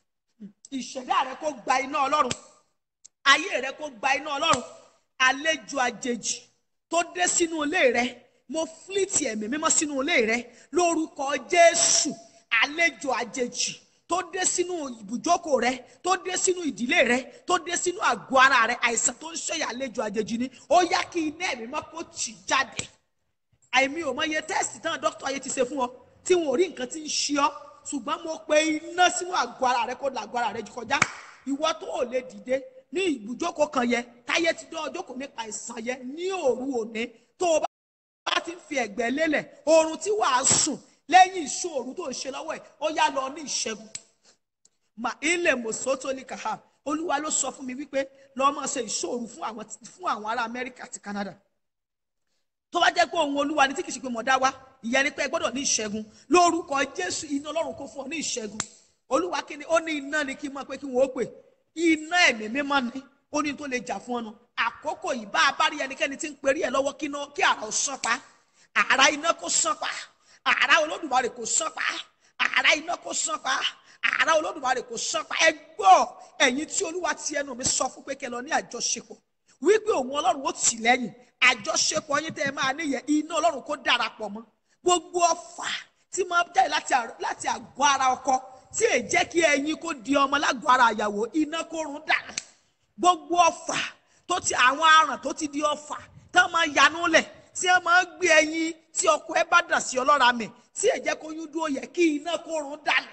ìṣẹ̀dá rẹ kó gba iná ọlọ́run ayé rẹ kó gba iná ọlọ́run àlejò àjèjì tó dé sínú ilé rẹ mo fílìtì ẹ̀mí mímọ́ sínú ilé rẹ lórúkọ jésù àlejò àjèjì tó dé sínú ibùjókòó rẹ tó dé sínú ìdílé rẹ tó dé sínú àgọ́ ara rẹ àìsàn tó ń ṣèyà àlejò àjèjì ni ó yá kí iná ẹ̀mí mọ́ kó tì jáde àìmí ò mọ iye tẹ́sítì tán dókítà ayé ti ṣe fún ọ tí wọn ò rí nǹkan tí ń ṣe ọ ṣùgbọ́n mo pe iná sínú àgọ́ ara rẹ kó la àgọ́ ara rẹ kọjá ìwọ tó ò lè dìde ní ibùjókòó kan yẹ táyé ti dán ọjọ́ kò nípa àìsàn yẹ ní òru òní tó o bá ti ń fi ẹ̀gbẹ́ lélẹ̀ oorun tí wàá sùn lẹ́yìn ìṣòro tó ń ṣe lọ́wọ́ ẹ̀ ó yá lọ ní ìṣẹ́gun mà ilé mòsótó ní kàá olúwa ló sọ fún mi wípé lọ́ọ́ máa ṣe ìṣòro fún àwọn fún àwọn ará amẹ́ríkà àti canada tó bá jẹ́ pé ohun olúwa ni tí kì í ṣe pé mo dá wá ìyẹn ni pé ẹ gbọ́dọ̀ ní ìṣẹ́gun lórúkọ jésù iná ọlọ́run kó fún ọ ní ìṣẹ́gun olúwa kí ni ó ní iná ni kí n mọ̀ pé kí wọ́n ó pè iná ẹ̀mí mímọ́ ni ó ní tó lè jà fún ọnu àkókò yìí bá a bá rí ẹnikẹ́ni tí ń perí ẹ lọ́wọ́ kí iná- kí àrà ó sán pa àrà iná kó sán pa àrà olódùmarè kó sán pa àrà iná kó sán pa àrà olódùmarè kó sán pa ẹ gbọ́ ẹ̀yin tí olúwa ti ẹnu mi sọ fún pé kẹ́ lọ ní àjọṣepọ̀ wípé òun ọlọ́run ó tì lẹ́yìn àjọṣepọ̀ yín tẹ́ ẹ máa níyẹn iná ọlọ́run kó darapọ̀ mọ́ gbogbo ọfà tí máa jáde láti à- láti àgọ́ ara ọkọ tí èyí jẹ́ kí ẹyin kó di ọmọ lágọ̀ọ́ ara àyàwó iná kó run dànù gbogbo ọfà tó ti àwọn aràn tó ti di ọfà tí wọ́n máa yanú lẹ̀ tí wọ́n máa gbé ẹyin tí ọkọ ẹ bá dà sí ọlọ́ra mi tí èyí jẹ́ kó yún dúró yẹ kí iná kó run dànù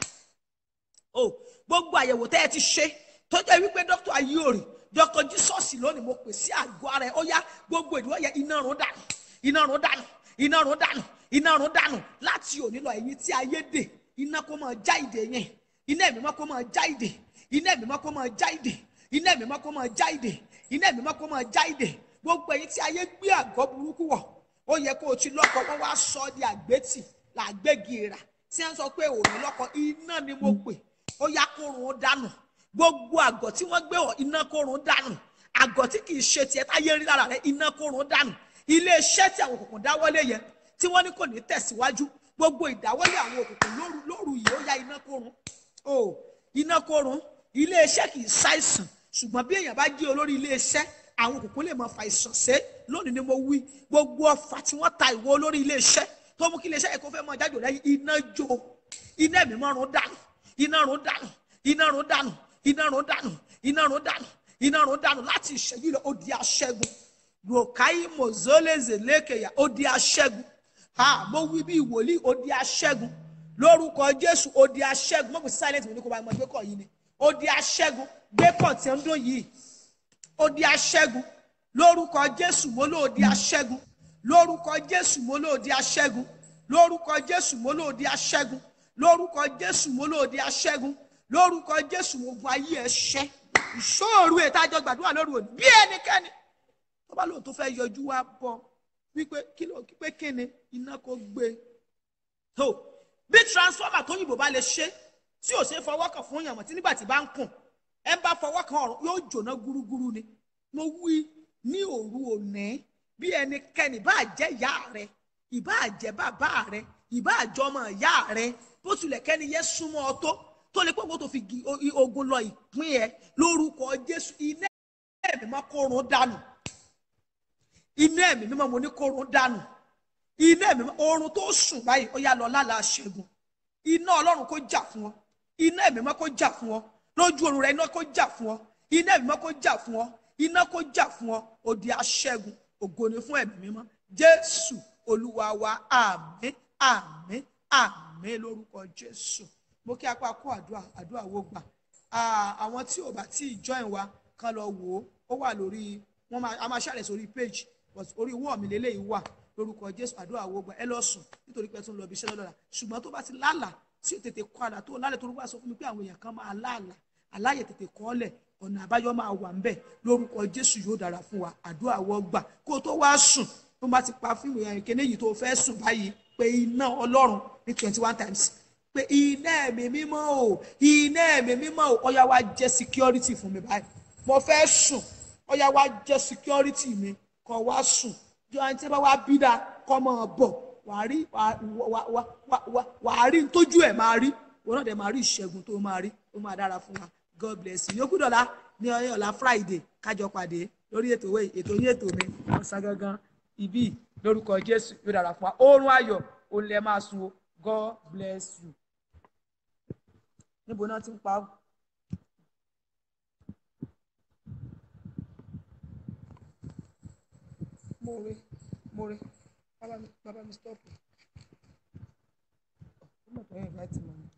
o gbogbo àyẹ̀wò tẹ́ ẹ ti ṣe tó jẹ́ wípé dókítà ayéòrì dókítà jesus lónìí mo pè sí àgọ́ ara ẹ̀ ó yá gbogbo ìdúró yẹ iná run dànù iná run dànù iná run dànù iná run dànù láti òní lọ ẹ̀yin tí ayé dè iná kó máa já ìdè yẹn iná ẹ̀mí mọ́ kó máa já ìdè iná ẹ̀mí mọ́ kó máa já ìdè iná ẹ̀mí mọ́ kó máa já ìdè iná ẹ̀mí mọ́ kó máa já ìdè gbogbo ẹ̀yin tí ayé gbé àgọ́ burúkú wọ̀ ó yẹ kó o ti lọ́kọ wọ́n wá sọ ọ́ di àgbétì làgbégi èrà tí wọ́n sọ pé òní lọ́kọ iná ni mo pè ó yá kórun ó dànù gbogbo àgọ́ tí wọ́n gbé wọ̀ iná kórun dànù àgọ́ tí kì í ṣe tiẹ̀ táyé rí lára rẹ̀ iná kórun dànù ilé iṣẹ́ tí àwọn òkùnkùn dáwọ́lé yẹn tí wọ́n ní kò ní tẹ̀síwájú gbogbo ìdáwọ́lé àwọn òkùnkùn lóru lóru yìí ó yá iná kórun o iná kórun ilé iṣẹ́ kì í ṣàìsàn ṣùgbọ́n bí èèyàn bá jẹ́ olórí ilé iṣẹ́ àwọn òkùnkùn lè máa fa ìsàn ṣe lónìí ni mo wí gbogbo ọfà tí wọ́n ta ìwọ olórí ilé iṣẹ́ tó mú kí ilé iṣẹ́ yẹn kó fẹ́ mọ jáde lẹ́yìn iná jó iná ẹ̀mí mọ́run dànù iná run dànù iná run dànù iná run dànù iná run dànù iná run dànù láti ìṣẹ́jú rẹ̀ ó di aṣẹ́gun rọ̀káyí mọ̀zọ́lẹ́zẹ̀ lẹ́kẹ̀yà ó di aṣẹ́gun ha mo wí bí ìwòlíì ó di aṣẹ́gun lórúkọ jésù ó di aṣẹ́gun mọ̀kùn silent mo ní kó bá ọmọ gbẹ́kọ̀ yìí ni ó di aṣẹ́gun gbẹ́kọ̀ tí ń dún yìí ó di aṣẹ́gun lórúkọ jésù mo ló di aṣẹ́gun lórúkọ jésù mo ló di aṣẹ́gun lórúkọ jésù mo ló di aṣẹ́gun lórúkọ jésù mo ló di aṣẹ́gun lórúkọ jésù mo gun ayé ẹ ṣẹ́ ìṣòro ètò àjọ gbàdúrà lóru òní bí ẹnikẹ́ni tó bá lóun tó fẹ́ yọjú wá bọ̀ wípé kí ló pé kíni iná kó gbé tó bí transformer tó yìnbó bá lè ṣe tí ò ṣe é fọwọ́ kàn fún yànmọ́ tí nígbà tí bá ń kùn ẹ bá fọwọ́ kan ọ̀run yóò jóná gúrúgúrú ni mo wí ní òru òní bí ẹnikẹ́ni bá jẹ́ ìyá rẹ ìbá jẹ́ bàbá rẹ ìbá àjọmọ ìyá rẹ bó tilẹ̀ kẹ́ni yẹ súnmọ́ ọ tó tó lè pọ́npọ́n tó fi gi- o- i- ogun lọ ìpín ẹ lórúkọ jésù iná ẹ̀mí máa kórun dànù iná ẹ̀mí mímọ́ mo ní kórun dànù iná ẹ̀mí mímọ́ oorun tó sùn báyìí ó yá lọ lálàá ṣẹ́gun iná ọlọ́run kó jà fún ọ iná ẹ̀mí mímọ́ kó jà fún ọ lójú oorun rẹ iná kó jà fún ọ iná ẹ̀mí mímọ́ kó jà fún ọ iná kó jà fún ọ òdi aṣẹ́gun ògo ni fún ẹ̀mí mímọ́ jésù olúwa wa àmín àmín àmín lórúkọ jésù mo kí apá kó àdúrà àdúrà wo gbà Ah, àwọn tí ò bá tí ì join wa kán lọ wò ó ó wà lórí wọn máa a máa ṣàlẹ̀ sórí page but orí wọ́ọ̀ mi lélẹ́yìí wà lórúkọ jésù àdúrà wo gbà ẹ lọ sùn nítorí pé ẹ tún lọ bí iṣẹ́ lọ́dọ̀ọ́la ṣùgbọ́n tó bá ti lálàá tí ò tètè kọ́ àlà tó lálẹ́ tó rúgbà sọ fún mi pé àwọn èèyàn kan máa láàlà aláyè tètè kọ́ ọ́ lẹ̀ ọ̀nà àbáyọ máa wà ńbẹ̀ lórúkọ jésù yóò dára fún wa àdúrà wọ́ gbà kó o tó wá sùn tó bá ti pa fíìmù yẹn kéde yìí tó fẹ́ sùn báyìí pé iná ọlọ́run ní twenty one times pé iná ẹ̀mí mímọ́ o iná ẹ̀mí mímọ́ o ọ̀yá wa jẹ́ security fún mi báyìí mo fẹ́ sùn ọ̀yá wa jẹ́ security mi kọ́ wa sùn jọ ẹni tí wọ́n wá bí dáa kọ́ mọ́ ọ bọ̀ wàá rí wàá wàá wàá wàá wàá rí tójú ẹ̀ máa rí wọn náà dẹ̀ máa rí ìṣẹ́gun tó máa rí ó máa dára fún wa god bless you yókù dọ̀la ní ọ̀la friday kájọ pàdé lórí ètò ìwé ètò yín ètò mi ọ̀sán gangan ibi lórúkọ jésù yóò dára fún wa oorun ayọ̀ òun lẹ máa sun o god bless you níbo náà ti ń pa á. mo rí mo rí bàbá mi bàbá mi stop. ó mọ̀ tó yẹn ìgbà tí mo ní.